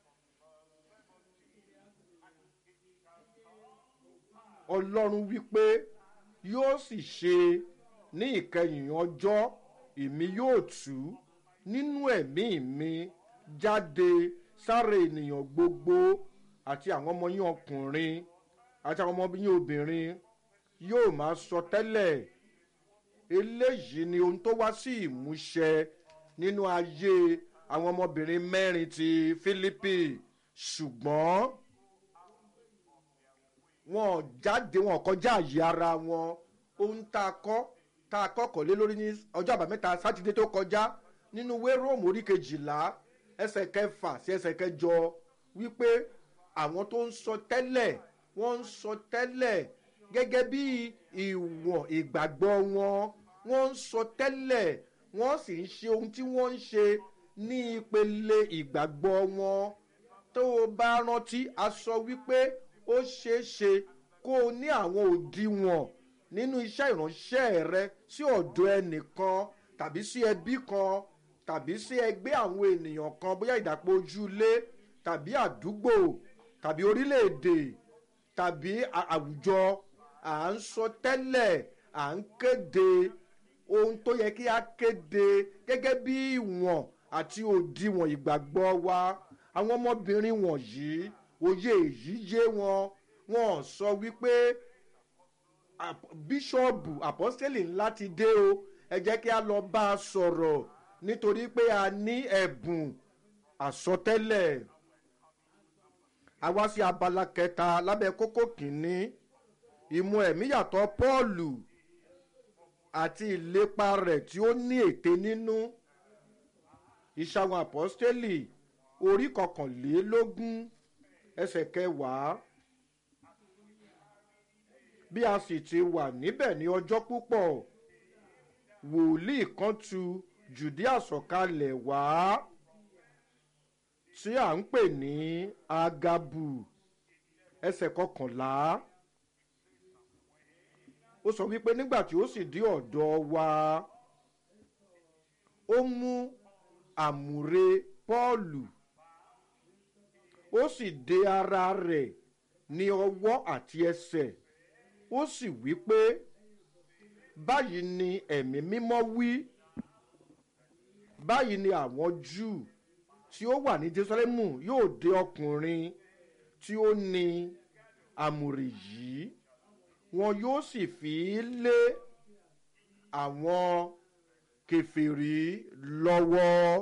ọlọ́run wípé yóò sì ṣe ní ìkẹyìn ọjọ́ èmi yóò tú nínú ẹ̀mí mi jáde sára ènìyàn gbogbo àti àwọn ọmọ yín ọkùnrin àti àwọn ọmọ yín obìnrin yóò máa sọ tẹ́lẹ̀ eléyìí ni ohun tó wá sí ìmúṣẹ nínú ayé àwọn ọmọbìnrin mẹ́rin ti fílípì ṣùgbọ́n wọn jáde wọn kọjá àyè ara wọn ohun tá a kọ́ tá a kọ́kọ́ lé lórí ní ọjọ́ àbámẹ́ta sátidé tó kọjá nínú ìwé róòmù orí kejìlá ẹsẹ̀ kẹfà sí ẹsẹ̀ kẹjọ wípé àwọn tó ń sọ tẹ́lẹ̀ wọ́n ń sọ tẹ́lẹ̀ gẹ́gẹ́ bí ìwọ̀n ìgbàgbọ́ wọn wọ́n ń sọ tẹ́lẹ̀ wọ́n sì ń ṣe ohun tí wọ́n ń ṣe ní ìpele ìgbàgbọ́ wọn tó o bá rántí a sọ wípé ó ṣeé ṣe kó o ní àwọn òdiwọ̀n nínú iṣẹ́ ìránṣẹ́ rẹ sí ọ̀dọ̀ ẹnìkan tàbí sí ẹbí kan tàbí sí ẹgbẹ́ àwọn ènìyàn kan bóyá ìdàpọ̀ ojúlé tàbí àdúgbò tàbí orílẹ̀-èdè tàbí àwùjọ à ń sọ tẹ́lẹ̀ à ń kéde ohun tó yẹ kí a kéde gẹ́gẹ́ bí ìwọ̀n àti òdiwọ̀n ìgbàgbọ́ wa àwọn ọmọbìnrin wọ̀nyí òye èyí yé wọn wọn sọ wípé bíṣọ́ọ̀bù àpọ́sítélì ńlá ti dé o ẹ jẹ́ kí a lọ bá a sọ̀rọ̀ nítorí pé a ní ẹ̀bùn àsọtẹ́lẹ̀ a wá sí abala kẹta lábẹ́ kókó kìíní ìmú ẹ̀mí yàtọ̀ pọ́ọ̀lù àti ìlépa rẹ̀ tí ó ní ète nínú ìṣàwọn àpọ́sítélì orí kọkànlélógún ẹsẹ̀ kẹwàá bí a sì ti wà níbẹ̀ ní ọjọ́ púpọ̀ wòlíì kan tu jùdíà sọ̀kalẹ̀ wá tí à ń pè ní agabu ẹsẹ̀ kọkànlá ó sọ wípé nígbà tí ó sì dé ọ̀dọ̀ wa ó mú àmùrè pọ́ọ̀lù ó sì de ara rẹ̀ ní ọwọ́ àti ẹsẹ̀ ó sì wí pé báyìí ni ẹ̀mí mímọ́ wí báyìí ni àwọn júù tí ó wà ní jerusalemu yóò de ọkùnrin tí ó ní àmùrè yìí wọn yóò sì fi í lé àwọn kẹfìrí lọ́wọ́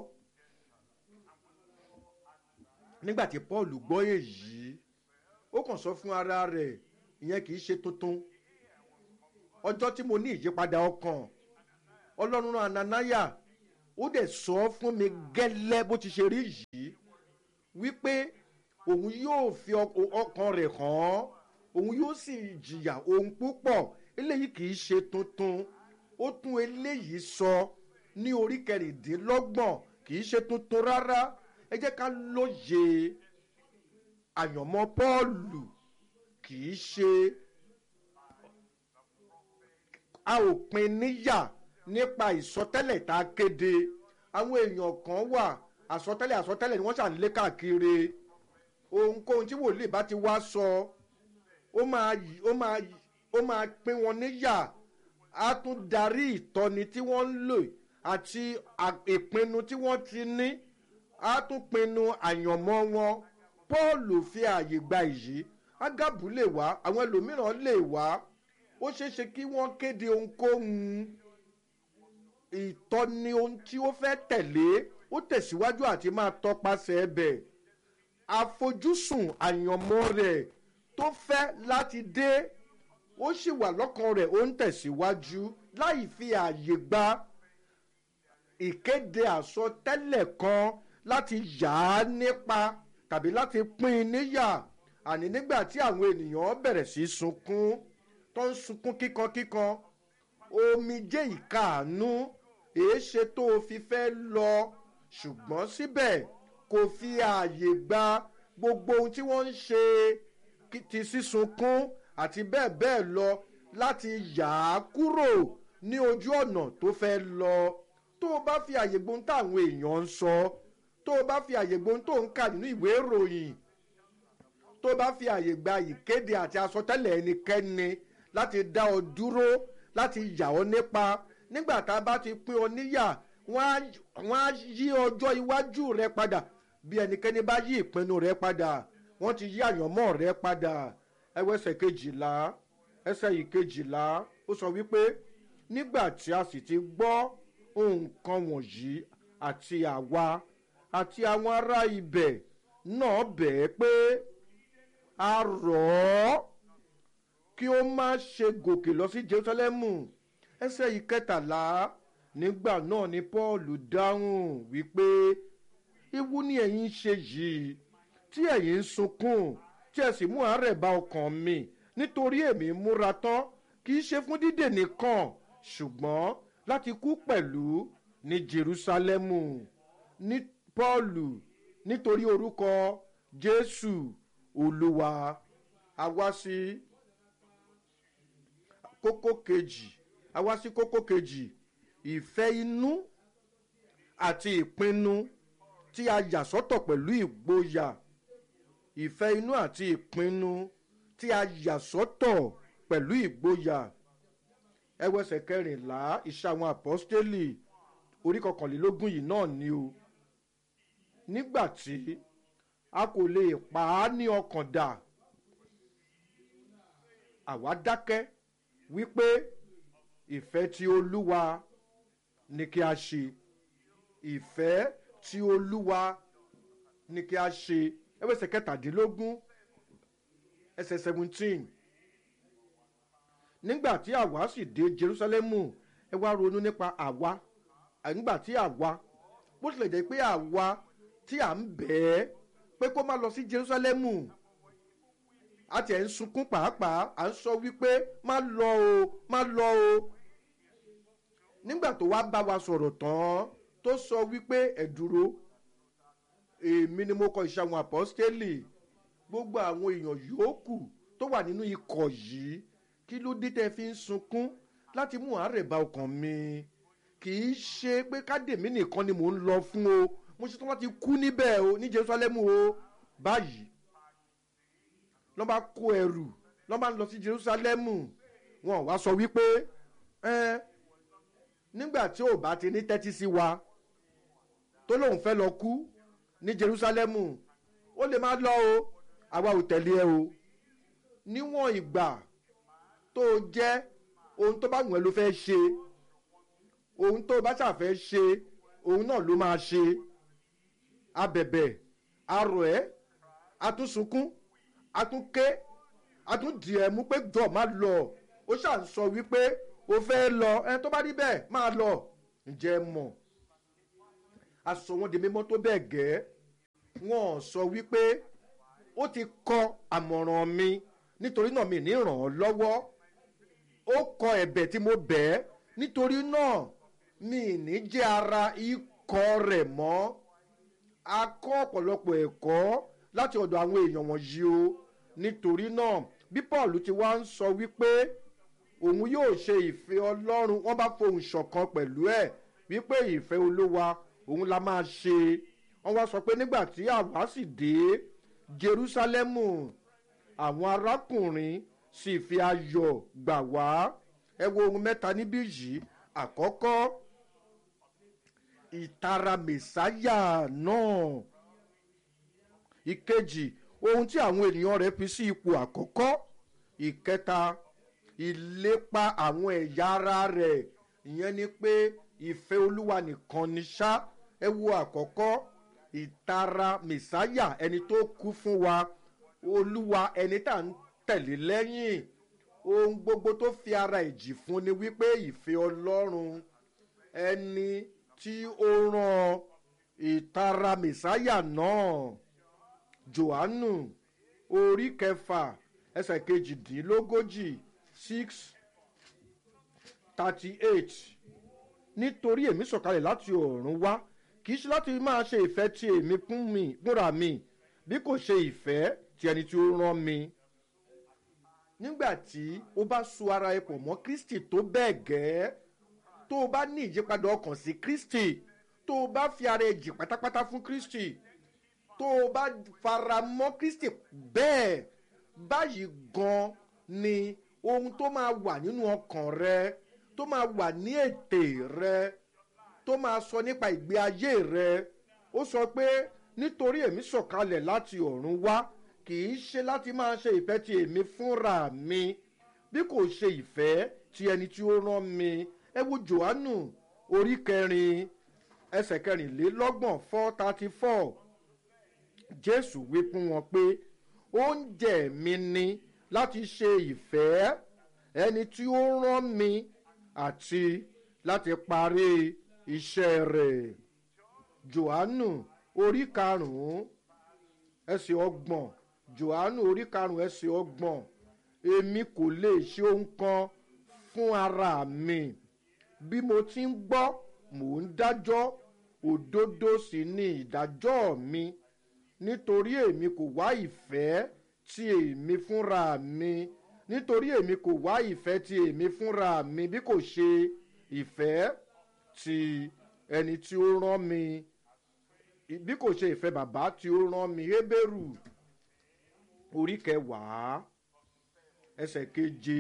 nígbà tí paul gbọ́ èyí ó kàn sọ fún ara rẹ̀ ìyẹn kì í ṣe tuntun ọjọ́ tí mo ní ìyípadà ọkàn ọlọ́run rán ananaya ó dẹ̀ sọ fún mi gẹ́lẹ́ bó ti ṣe rí yìí wípé òun yóò fi ọkàn rẹ̀ hàn án òun yóò sì jìyà ohun púpọ̀ eléyìí kì í ṣe tuntun ó tún eléyìí sọ ní orí kẹrìndínlọ́gbọ̀n kì í ṣe tuntun rárá ẹ jẹ́ ká lóye àyànmọ́ pọ́ọ̀lù kì í ṣe a ò pin níyà nípa ìsọtẹ́lẹ̀ tá a kéde àwọn èèyàn kan wà àsọtẹ́lẹ̀ àsọtẹ́lẹ̀ ni wọ́n ṣàn lé káàkiri ohunkóhun tí wòlíì bá ti wá sọ ó máa ó máa ó máa pín wọn níyà á tún darí ìtọ́ni tí wọ́n ń lò àti ìpinnu tí wọ́n ti ní á tún pinnu àyànmọ́ wọn paul fi ààyè gba èyí ágábù lè wá àwọn ẹlòmíràn lè wá ó ṣeé ṣe kí wọ́n kéde ohunkóhun ìtọ́ni ohun tí ó fẹ́ tẹ̀lé ó tẹ̀síwájú àti máa tọpasẹ̀ ẹbẹ̀ àfojúsùn àyànmọ́ rẹ̀ tó fẹ́ láti dé ó sì wà lọ́kàn rẹ̀ ó ń tẹ̀síwájú láì fi ààyè gba ìkéde àsọtẹ́lẹ̀ kan láti yà á nípa tàbí láti pín in níyà àní nígbà tí àwọn ènìyàn bẹ̀rẹ̀ sí í sunkún tó ń sunkún kíkankíkan omijé ìkáàánú èéṣe tó o fi fẹ́ lọ ṣùgbọ́n síbẹ̀ kò fi ààyè gba gbogbo ohun tí wọ́n ń ṣe ti sísunkún àti bẹ́ẹ̀ bẹ́ẹ̀ lọ láti yà á kúrò ní ojú ọ̀nà tó fẹ́ lọ tó o bá fi àyè gbohun táwọn èèyàn ń sọ tó o bá fi àyè gbohun tó ń kà nínú ìwé ìròyìn tó o bá fi àyè gba ìkéde àti àsọtẹ́lẹ̀ ẹnikẹ́ni láti dá ọ dúró láti yà ọ nípa nígbà tá a bá ti pín ọ níyà wọ́n á yí ọjọ́ iwájú rẹ padà bí ẹnikẹ́ni bá yí ìpinnu rẹ padà wọ́n ti yí àyànmọ́ rẹ padà ẹwọ́ ẹsẹ̀ kejìlá ẹsẹ̀ ìkejìlá ó sọ wípé nígbà tí a sì ti gbọ́ nǹkan wọ̀nyí àti àwa àti àwọn ará ibẹ̀ náà bẹ̀ẹ́ pé a rọ̀ ọ́ kí ó má ṣe gòkè lọ sí jerusalemu ẹsẹ̀ ìkẹtàlá nígbà náà ni paul dáhùn wípé ewu ni ẹ̀yin ṣe yìí tí ẹ̀yin ń sunkún tí ẹ sì mú àárẹ̀ bá ọkàn mi nítorí èmi múra tán kì í ṣe fún dídè nìkan ṣùgbọ́n láti kú pẹ̀lú ní jerusalemu ní paulu nítorí orúkọ jésù olúwa a wá sí kókó kejì a wá sí kókó kejì ìfẹ́ inú àti ìpinnu tí a yà sọ́tọ̀ pẹ̀lú ìgboyà ìfẹ́ inú àti ìpinnu tí a yà sọ́tọ̀ pẹ̀lú ìgboyà ẹwẹsẹ̀ kẹrìnlá iṣẹ́ àwọn àpọ́stélì orí kọkànlélógún yìí náà ni o nígbà tí a kò lè pa á ní ọkàn dà àwa dákẹ́ wípé ìfẹ́ tí olúwa ni kí a ṣe ìfẹ́ tí olúwa ni kí a ṣe ẹwẹsẹ̀ kẹtàdínlógún ẹsẹ̀ seventeen nígbà tí àwa sì dé jerusalemu ẹ wá ronú nípa àwa nígbà tí àwa bó tilẹ̀ jẹ́ pé àwa tí à ń bẹ̀ẹ́ pé kó má lọ sí jerusalemu a tiẹ̀ ń sunkún pàápàá à ń sọ wípé má lọ o má lọ o nígbà tó wá bá wa sọ̀rọ̀ tán tó sọ wípé ẹ̀ dúró èmi ni mo kọ iṣẹ́ àwọn àpọ́stélì gbogbo àwọn èèyàn yòókù tó wà nínú ikọ̀ yìí kí ló dé tẹ́ fi ń sunkún láti mú àárẹ̀ bá ọkàn mi kì í ṣe pé kádèmí nìkan ni mò ń lọ fún o mo ṣetán láti kú níbẹ̀ o ní jerusalemu o báyìí lọ́ bá kó ẹrù lọ́ bá ń lọ sí jerusalemu wọn wá sọ wípé ẹ nígbà tí ò bá ti ní tẹ́tí sí wa tó lóun fẹ́ lọ kú ní jerusalemu ó lè má lọ o àwa ò tẹ̀lé ẹ o níwọ̀n ìgbà tó jẹ́ ohun tó bá wùn ẹ́ ló fẹ́ ṣe ohun tó bá ṣàfẹ́ ṣe ohun náà ló máa ṣe abẹ̀bẹ̀ arọ̀ ẹ́ atúnsunkún atúnké atúndìẹ̀ mú pé dọ̀ má lọ ó ṣàn sọ wípé o fẹ́ lọ ẹni tó bá rí bẹ́ẹ̀ máa lọ ǹjẹ́ mọ̀ aṣọ wọn di mímọ́ tó bẹ́ẹ̀ gẹ́ wọn sọ wípé ó ti kọ àmọ̀ràn mi nítorí náà mi ní ràn án lọ́wọ́ ó kọ ẹ̀bẹ̀ tí mo bẹ̀ ẹ́ nítorí náà mi ní jẹ́ ara ikọ̀ rẹ̀ mọ́ a kọ́ ọ̀pọ̀lọpọ̀ ẹ̀kọ́ láti ọ̀dọ̀ àwọn èèyàn wọ̀nyí o nítorí náà bí paul ti wá ń sọ wípé òun yóò ṣe ìfẹ́ ọlọ́run wọ́n bá fohùn ṣọ̀kan pẹ̀lú ẹ̀ wípé ìfẹ́ olówa òun la máa ṣe wọ́n wá sọ pé nígbà tí àwa sì dé jerusalemu àwọn arákùnrin sì fi ayọ̀ gbà wá ẹ wo ohun mẹ́ta níbí yìí àkọ́kọ́ ìtara mẹ̀sáyà náà ìkejì ohun tí àwọn ènìyàn rẹ̀ fi sí ipò àkọ́kọ́ ìkẹta ìlépa àwọn ẹ̀yà ara rẹ̀ ìyẹn ni pé ìfẹ́ olúwa nìkan ni ṣá ẹ wo àkọ́kọ́ ìtara mẹ̀sáyà ẹni tó kú fún wa olúwa ẹni tá à ń tẹ̀lé lẹ́yìn ohun gbogbo tó fi ara ìjì fún ni wípé ìfẹ́ ọlọ́run ẹni tí ó rán ìtara mẹ̀sáyà náà johannu orí kẹfà ẹsẹ̀ kejìdínlógójì six thirty eight nítorí èmi sọ̀kalẹ̀ láti ọ̀run wá kì í ṣe láti máa ṣe ìfẹ́ tí èmi fún mi fúnra mi bí kò ṣe ìfẹ́ tí ẹni tí ó rán mi nígbà tí ó bá so ara ẹ pọ̀ mọ́ kristi tó bẹ́ẹ̀ gẹ́ tó o bá ní ìyípadà ọkàn sí kristi tó o bá fi ara ẹ jì pátápátá fún kristi tó o bá fara mọ́ kristi bẹ́ẹ̀ báyìí gan ni ohun tó máa wà nínú ọkàn rẹ tó máa wà ní ètè rẹ tó máa sọ nípa ìgbé ayé rẹ ó sọ pé nítorí èmi sọ̀kalẹ̀ láti ọ̀run wá kì í ṣe láti máa ṣe ìfẹ́ ti èmi fúnra mi bí kò ṣe ìfẹ́ ti ẹni tí ó rán mi ẹ wo johannu orí kẹrin ẹsẹ̀ kẹrìnlélọ́gbọ̀n four thirty four jésù wí fún wọn pé oúnjẹ mi ni láti ṣe ìfẹ́ ẹni tí ó rán mi àti láti parí iṣẹ́ rẹ̀ johannu orí karùn-ún ẹsẹ̀ ọgbọ̀n johannu orí karùn-ún ẹsẹ̀ ọgbọ̀n èmi kò lè ṣe ohun kan fún ara mi bí mo ti ń gbọ́ mò ń dájọ́ òdodo sì ni ìdájọ́ mi nítorí èmi kò wá ìfẹ́ tí èmi fúnra mi nítorí èmi kò wá ìfẹ́ tí èmi fúnra mi bí kò ṣe ìfẹ́ tí ẹni tí ó rán mi bí kò ṣe ìfẹ́ bàbá tí ó rán mi hébérù orí kẹwàá ẹsẹ̀ keje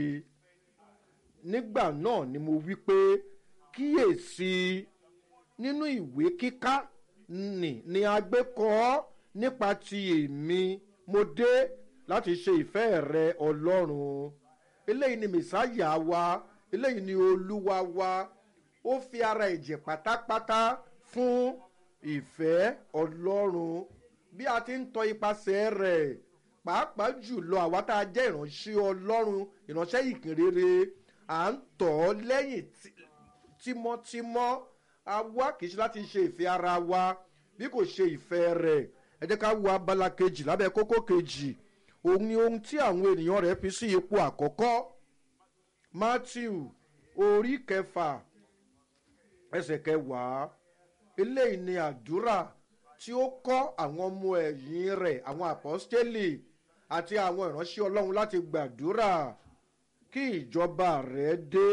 nígbà náà ni mo wí pé kíyèsí nínú ìwé kíká nì ni a gbé kọ́ nípa ti èmi mo dé láti ṣe ìfẹ́ rẹ ọlọ́run eléyìí ni mẹ̀sáyà wa eléyìí ni olúwa wa ó fi ara ẹ̀jẹ̀ pátápátá fún ìfẹ́ ọlọ́run bí a ti ń tọ ipasẹ̀ rẹ̀ pàápàá jùlọ àwa tá a jẹ́ ìránṣẹ́ ọlọ́run ìránṣẹ́ ìkìnrere à ń tọ̀ ọ́ lẹ́yìn tímọ́tímọ́ a wá kìí ṣe láti ṣe ìfẹ́ ara wa bí kò ṣe ìfẹ́ rẹ̀ ẹ jẹ́ ká wo abala kejì lábẹ́ kókó kejì òun ni ohun tí àwọn ènìyàn rẹ̀ fi sí ipò àkọ́kọ́ matthew orí kẹfà ẹsẹ̀ kẹwàá eléyìí ni àdúrà tí ó kọ́ àwọn ọmọ ẹ̀yìn rẹ̀ àwọn àpọ́stélì àti àwọn ìránṣẹ́ ọlọ́run láti gbàdúrà kí ìjọba rẹ̀ dé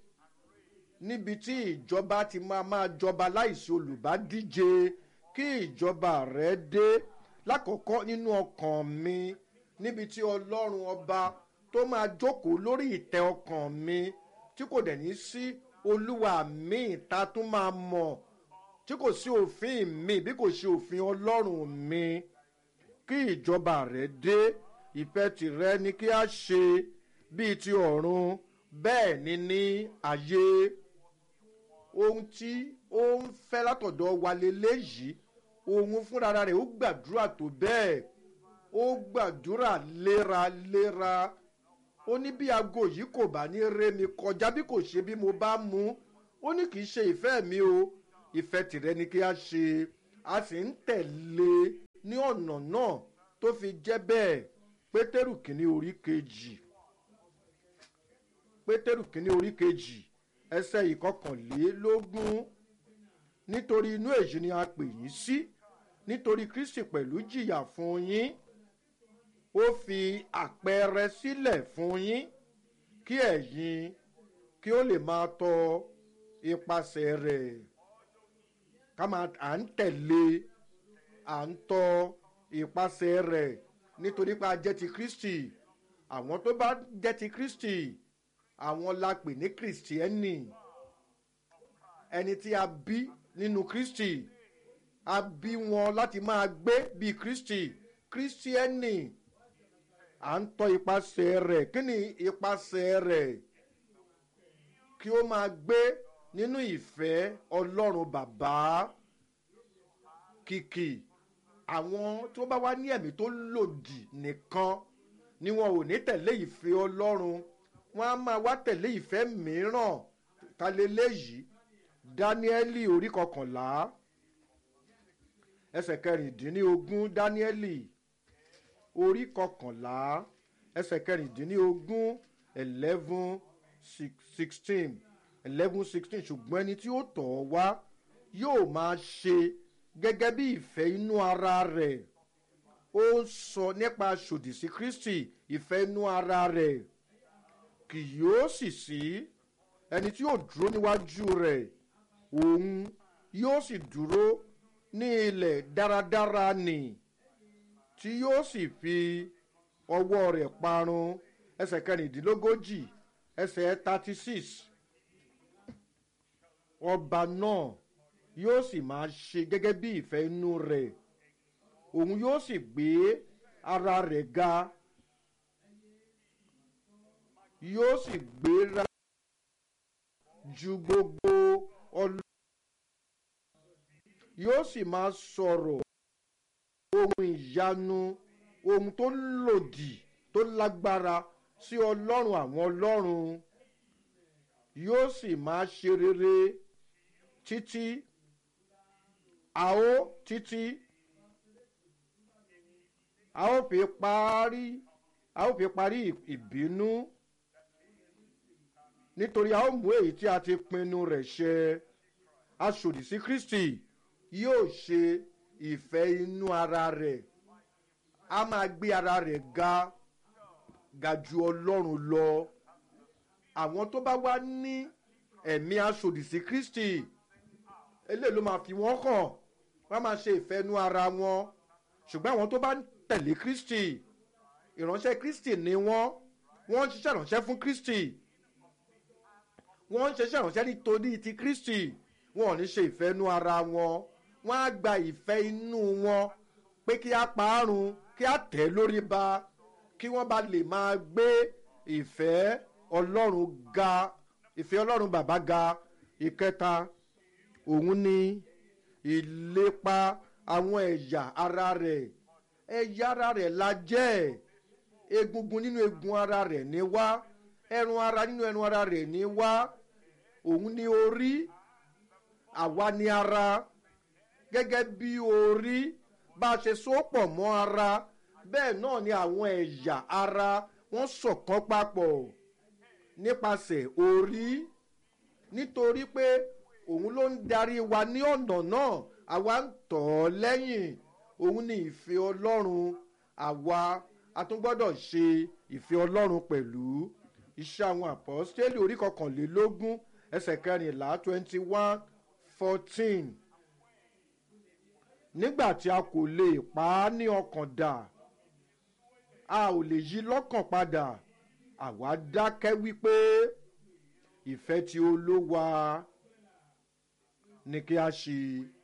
níbi tí ìjọba ti máa máa jọba láìsí olùbádíje kí ìjọba rẹ̀ dé lákọ̀ọ́kọ́ nínú ọkàn mi níbi tí ọlọ́run ọba tó máa jókòó lórí ìtẹ́ ọkàn mi tí kò dẹ̀ ní sí olúwa mi ta tún máa mọ̀ tí kò sí òfin mi bí kò ṣe òfin ọlọ́run mi kí ìjọba rẹ̀ dé ìfẹ́ tìrẹ ni kí a ṣe bíi ti ọ̀run bẹ́ẹ̀ ni ní ayé ohun tí ó ń fẹ́ látọ̀dọ̀ wa leléyìí òun fúnra rẹ̀ ó gbàdúrà tó bẹ́ẹ̀ ó gbàdúrà léraléra ó ní bí aago yìí kò bá ní ré mi kọjá bí kò ṣe bí mo bá mú ó ní kì í ṣe ìfẹ́ mi o ìfẹ́ tìrẹ ni kí a ṣe a sì ń tẹ̀lé ní ọ̀nà náà tó fi jẹ́ bẹ́ẹ̀ pétérù kìíní orí kejì pétérù kìíní orí kejì ẹsẹ̀ ìkọkànlélógún nítorí inú èyí ni a pè yín sí nítorí kristi pẹ̀lú jìyà fún yín ó fi àpẹẹrẹ sílẹ̀ fún yín kí ẹ̀yin kí ó lè máa tọ ipasẹ̀ rẹ̀ ká máa à ń tẹ̀lé à ń tọ ipasẹ̀ rẹ̀ nítorí pé a jẹ́ ti kristi àwọn tó bá jẹ́ ti kristi àwọn la pè ní kristiẹ́nì ẹni tí a bí nínú kristi a bí wọn láti máa gbé bíi kristi kristiẹ́nì à ń tọ́ ipasẹ̀ rẹ̀ kí ni ipasẹ̀ rẹ̀ kí ó máa gbé nínú ìfẹ́ ọlọ́run bàbá kìkì àwọn tó bá wá ní ẹ̀mí tó lòdì nìkan ni wọn ò ní tẹ̀lé ìfẹ́ ọlọ́run wọn á máa wá tẹ̀lé ìfẹ́ mìíràn ta leléyìí dáníẹ́lì orí kọkànlá ẹsẹ̀ kẹrìndínlógún dáníẹ́lì orí kọkànlá ẹsẹ̀ kẹrìndínlógún eleven sixteen eleven sixteen ṣùgbọ́n ẹni tí ó tọ̀ ọ́ wá yóò máa ṣe gẹ́gẹ́ bí ìfẹ́ inú ara rẹ̀ ó ń sọ nípa ṣòdì sí kristi ìfẹ́ inú ara rẹ̀ kì yóò sì sí ẹni tí yóò dúró níwájú rẹ̀ òun yóò sì dúró ní ilẹ̀ dáradára nì tí yóò sì fi ọwọ́ rẹ̀ parun ẹsẹ̀ kẹrìndínlógójì ẹsẹ̀ thirty six ọba náà yóò sì máa ṣe gẹ́gẹ́ bí ìfẹ́ inú rẹ̀ òun yóò sì gbé ara rẹ̀ ga yóò sì gbéra ju gbogbo ọlọ́ yóò sì máa sọ̀rọ̀ ohun ìyanu ohun tó lòdì tó lágbára sí ọlọ́run àwọn ọlọ́run yóò sì máa ṣe rere títí a ó títí a ó fi parí a ó fi parí ìbínú nítorí a ó mú èyí tí a ti pinnu rẹ̀ ṣẹ aṣòdì sí kristi yóò ṣe ìfẹ́ inú ara rẹ̀ a máa gbé ara rẹ̀ ga ga ju ọlọ́run lọ àwọn tó bá wá ní ẹ̀mí aṣòdì sí kristi eléyìí ló máa fi wọ́n hàn wọ́n máa ṣe ìfẹ́ inú ara wọn ṣùgbọ́n àwọn tó bá ń tẹ̀lé kristi ìránṣẹ́ kristi ni wọ́n wọ́n ń ṣiṣẹ́ ìránṣẹ́ fún kristi wọ́n ń ṣiṣẹ́ ìránṣẹ́ nítorí ti kristi wọn ò ní ṣe ìfẹ́ inú ara wọn wọ́n á gba ìfẹ́ inú wọn pé kí á parun kí á tẹ̀ lórí ba kí wọ́n bá lè máa gbé ìfẹ́ ọlọ́run ga ìfẹ́ ọlọ́run bàbá ga ìkẹta òun ni ìlépa àwọn ẹ̀yà ara rẹ̀ ẹ̀yà ara rẹ̀ la jẹ́ egungun nínú egun ara rẹ̀ ní wá ẹran ara nínú ẹran ara rẹ̀ ní wá òun ni orí àwa ni ara gẹ́gẹ́ bí orí bá a ṣe sopọ̀ mọ́ ara bẹ́ẹ̀ náà ni àwọn ẹ̀yà ara wọ́n ṣọ̀kan papọ̀ nípasẹ̀ orí nítorí pé òun ló ń darí wa ní ọ̀nà náà àwa ń tọ̀ ọ́ lẹ́yìn òun ni ìfẹ́ ọlọ́run àwa a tún gbọ́dọ̀ ṣe ìfẹ́ ọlọ́run pẹ̀lú iṣẹ́ àwọn àpọ́stélì orí kọkànlélógún ẹsẹ̀ kẹrìnlá twenty one fourteen nígbà tí a kò lè pa á ní ọkàn dà a ò lè yí lọ́kàn padà àwa dákẹ́ wípé ìfẹ́ tí olówa ni kí a ṣe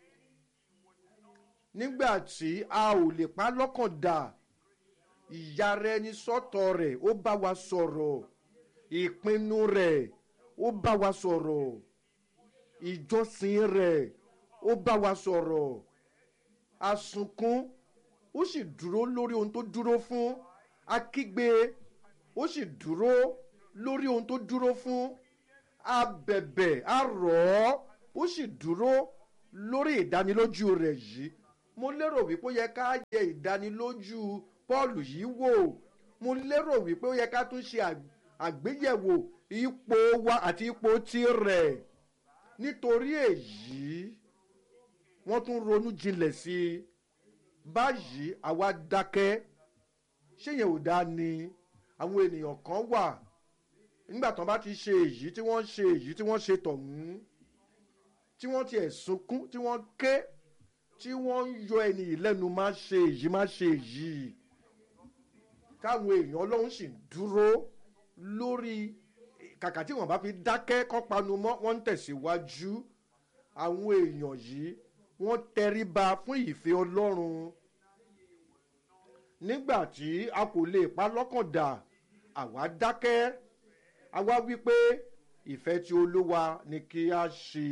nígbà tí a ò lè pa á lọ́kàn dà ìyára ẹni sọ́tọ̀ rẹ̀ ó bá wa sọ̀rọ̀ ìpinnu rẹ̀ ó bá wa sọ̀rọ̀ ìjọsìn rẹ̀ ó bá wa sọ̀rọ̀ asunkún ó sì dúró lórí ohun tó dúró fún akígbe ó sì dúró lórí ohun tó dúró fún abẹ̀bẹ̀ arọ̀ ó sì dúró lórí ìdánilójú rẹ̀ yìí mo lérò wípé ó yẹ ká yẹ ìdánilójú paul yìí wò mo lérò wípé ó yẹ ká tún ṣe àgbéyẹ̀wò ipò wa àti ipò tirẹ̀ nítorí èyí wọ́n tún ronú jinlẹ̀ sí i báyìí àwa dákẹ́ ṣé yẹn ò dáa ni àwọn ènìyàn kan wà nígbà tán bá ti ṣe èyí tí wọ́n ṣe èyí tí wọ́n ṣe tọ̀hún tí wọ́n ti ẹ̀ sunkún tí wọ́n ké tí wọ́n ń yọ ẹni yìí lẹ́nu má ṣe èyí má ṣe èyí káwọn èèyàn ọlọ́run sì dúró lórí kàkà tí wọ́n bá fi dákẹ́ kọ́ panu mọ́ wọ́n ń tẹ̀síwájú àwọn èèyàn yìí wọ́n tẹríba fún ìfẹ́ ọlọ́run nígbà tí a kò lè pa lọ́kàn dà àwa dákẹ́ àwa wí pé ìfẹ́ tí olúwa ni kí a ṣe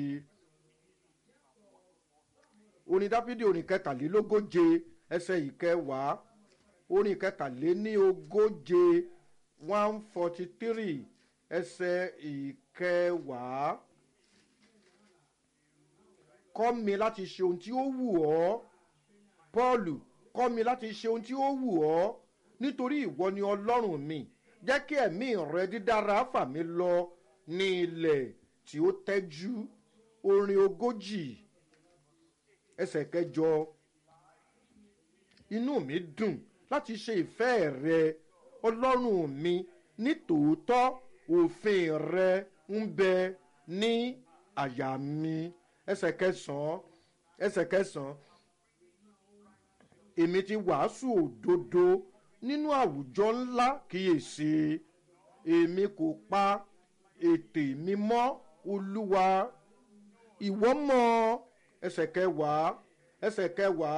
orin dáfídì orin kẹtàlélógóje ẹsẹ ìkẹwàá orin kẹtàléní ogóje one forty three ẹsẹ ìkẹwàá kọ́ mi láti ṣe ohun tí ó wù ọ́ paul kọ́ mi láti ṣe ohun tí ó wù ọ́ nítorí ìwọ ni ọlọ́run mi jẹ́ kí ẹ̀mí rẹ dídára fà mí lọ ní ilẹ̀ tí ó tẹ́jú orin ogójì ẹsẹ̀ kẹjọ inú mi dùn láti ṣe ìfẹ́ rẹ ọlọ́run mi ní tòótọ́ òfin rẹ ń bẹ ní àyà mi ẹsẹ̀ kẹsàn-án ẹsẹ̀ kẹsàn-án èmi ti wàásù òdodo nínú àwùjọ ńlá kíyèsí èmi kò pa ètè mi mọ́ olúwa ìwọ mọ ẹsẹ̀ kẹwàá ẹsẹ̀ kẹwàá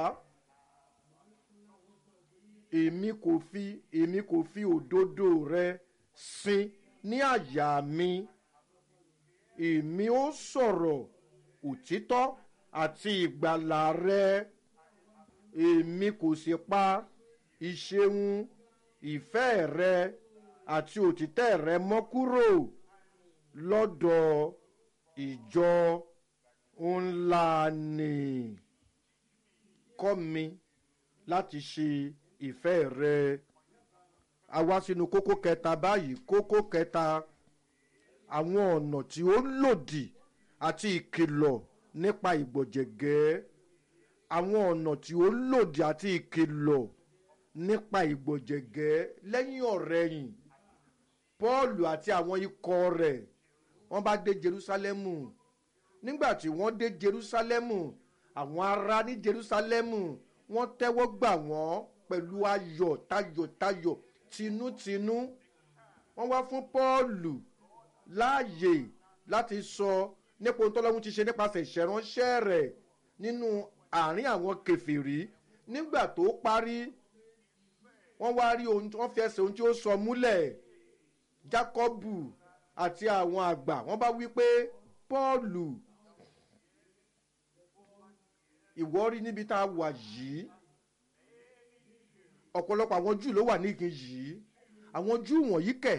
èmi kò fi èmi kò fi òdodo rẹ sin ní àyà mi èmi ó sọ̀rọ̀ òtítọ́ àti ìgbàlà rẹ èmi kò sì pa ìṣeun ìfẹ́ rẹ àti òtítẹ́ rẹ mọ́ kúrò lọ́dọ̀ ìjọ ńlá ni kọ́ mi láti ṣe ìfẹ́ rẹ a wá sínú kókó kẹta báyìí kókó kẹta àwọn ọ̀nà tí ó lòdì àti ìkìlọ̀ nípa ìgbọ̀jẹ̀gẹ́ àwọn ọ̀nà tí ó lòdì àti ìkìlọ̀ nípa ìgbọ̀jẹ̀gẹ́ lẹ́yìn ọ̀rẹ́yìn paul àti àwọn ikọ̀ rẹ̀ wọ́n bá dé jerusalemu nígbà tí wọ́n dé jerusalemu àwọn ará ní jerusalemu wọ́n tẹ́wọ́ gbà wọ́n pẹ̀lú ayọ̀ tayọ̀tayọ̀ tinútinú wọ́n wá fún paul láàyè láti sọ nípa ohun tọ́lọ́hún ti ṣe nípasẹ̀ ìṣẹ̀ránṣẹ́ rẹ̀ nínú àárín àwọn kẹfìrí nígbà tó parí wọ́n wá rí ohun wọ́n fi ẹsẹ̀ ohun tí ó sọ múlẹ̀ jákọ́bù àti àwọn àgbà wọ́n bá wí pé pọ́ọ̀lù ìwọ rí níbi tá a wà yìí ọ̀pọ̀lọpọ̀ àwọn júù ló wà níkin yìí àwọn júù wọ̀nyí kẹ̀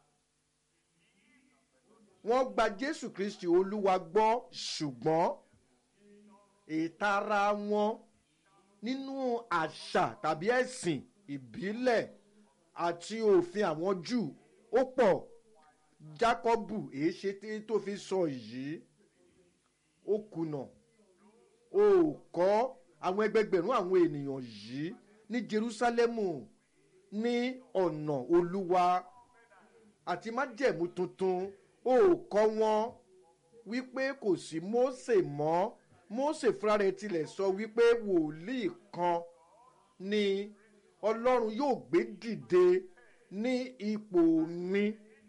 wọ́n gba jésù kristi olúwa gbọ́ ṣùgbọ́n ìtara wọn nínú àṣà tàbí ẹ̀sìn ìbílẹ̀ àti òfin àwọn júù ó pọ̀ jákọ́bù èé ṣe tó fi sọ yìí ó kùnà ó kọ́ àwọn ẹgbẹgbẹ̀rún àwọn ènìyàn yìí ní jerusalemu ní ọ̀nà olúwa àti májẹ̀mú tuntun ó kọ́ wọn wípé kò sí mósè mọ́ mósè fúnra rẹ̀ tilẹ̀ sọ wípé wòlíì kan ni ọlọ́run yóò gbé dìde ní ipò mi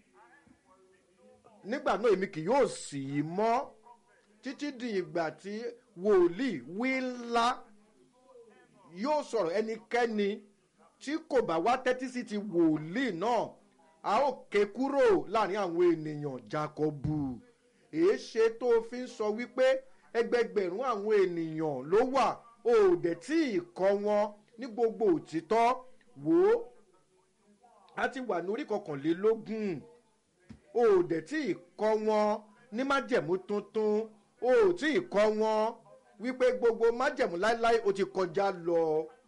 nígbà náà èmi kì yóò sì í mọ́ títí di ìgbà tí wòlíì wí ńlá yóò sọ̀rọ̀ ẹnikẹ́ni tí kò bá wá tẹ́tí sí ti wòlíì náà a ó ké kúrò láàrin àwọn ènìyàn jacobu èé ṣe tó fi ń sọ wípé ẹgbẹgbẹ̀rún àwọn ènìyàn ló wà ó dẹ̀ tí ì kọ́ wọn ní gbogbo òtítọ́ wò ó a ti wà ní orí kọkànlélógún ó dẹ̀ tí ì kọ́ wọn ní májẹ̀mú tuntun ó tí ì kọ́ wọn wípé gbogbo májẹ̀mú láéláé ó ti kọjá lọ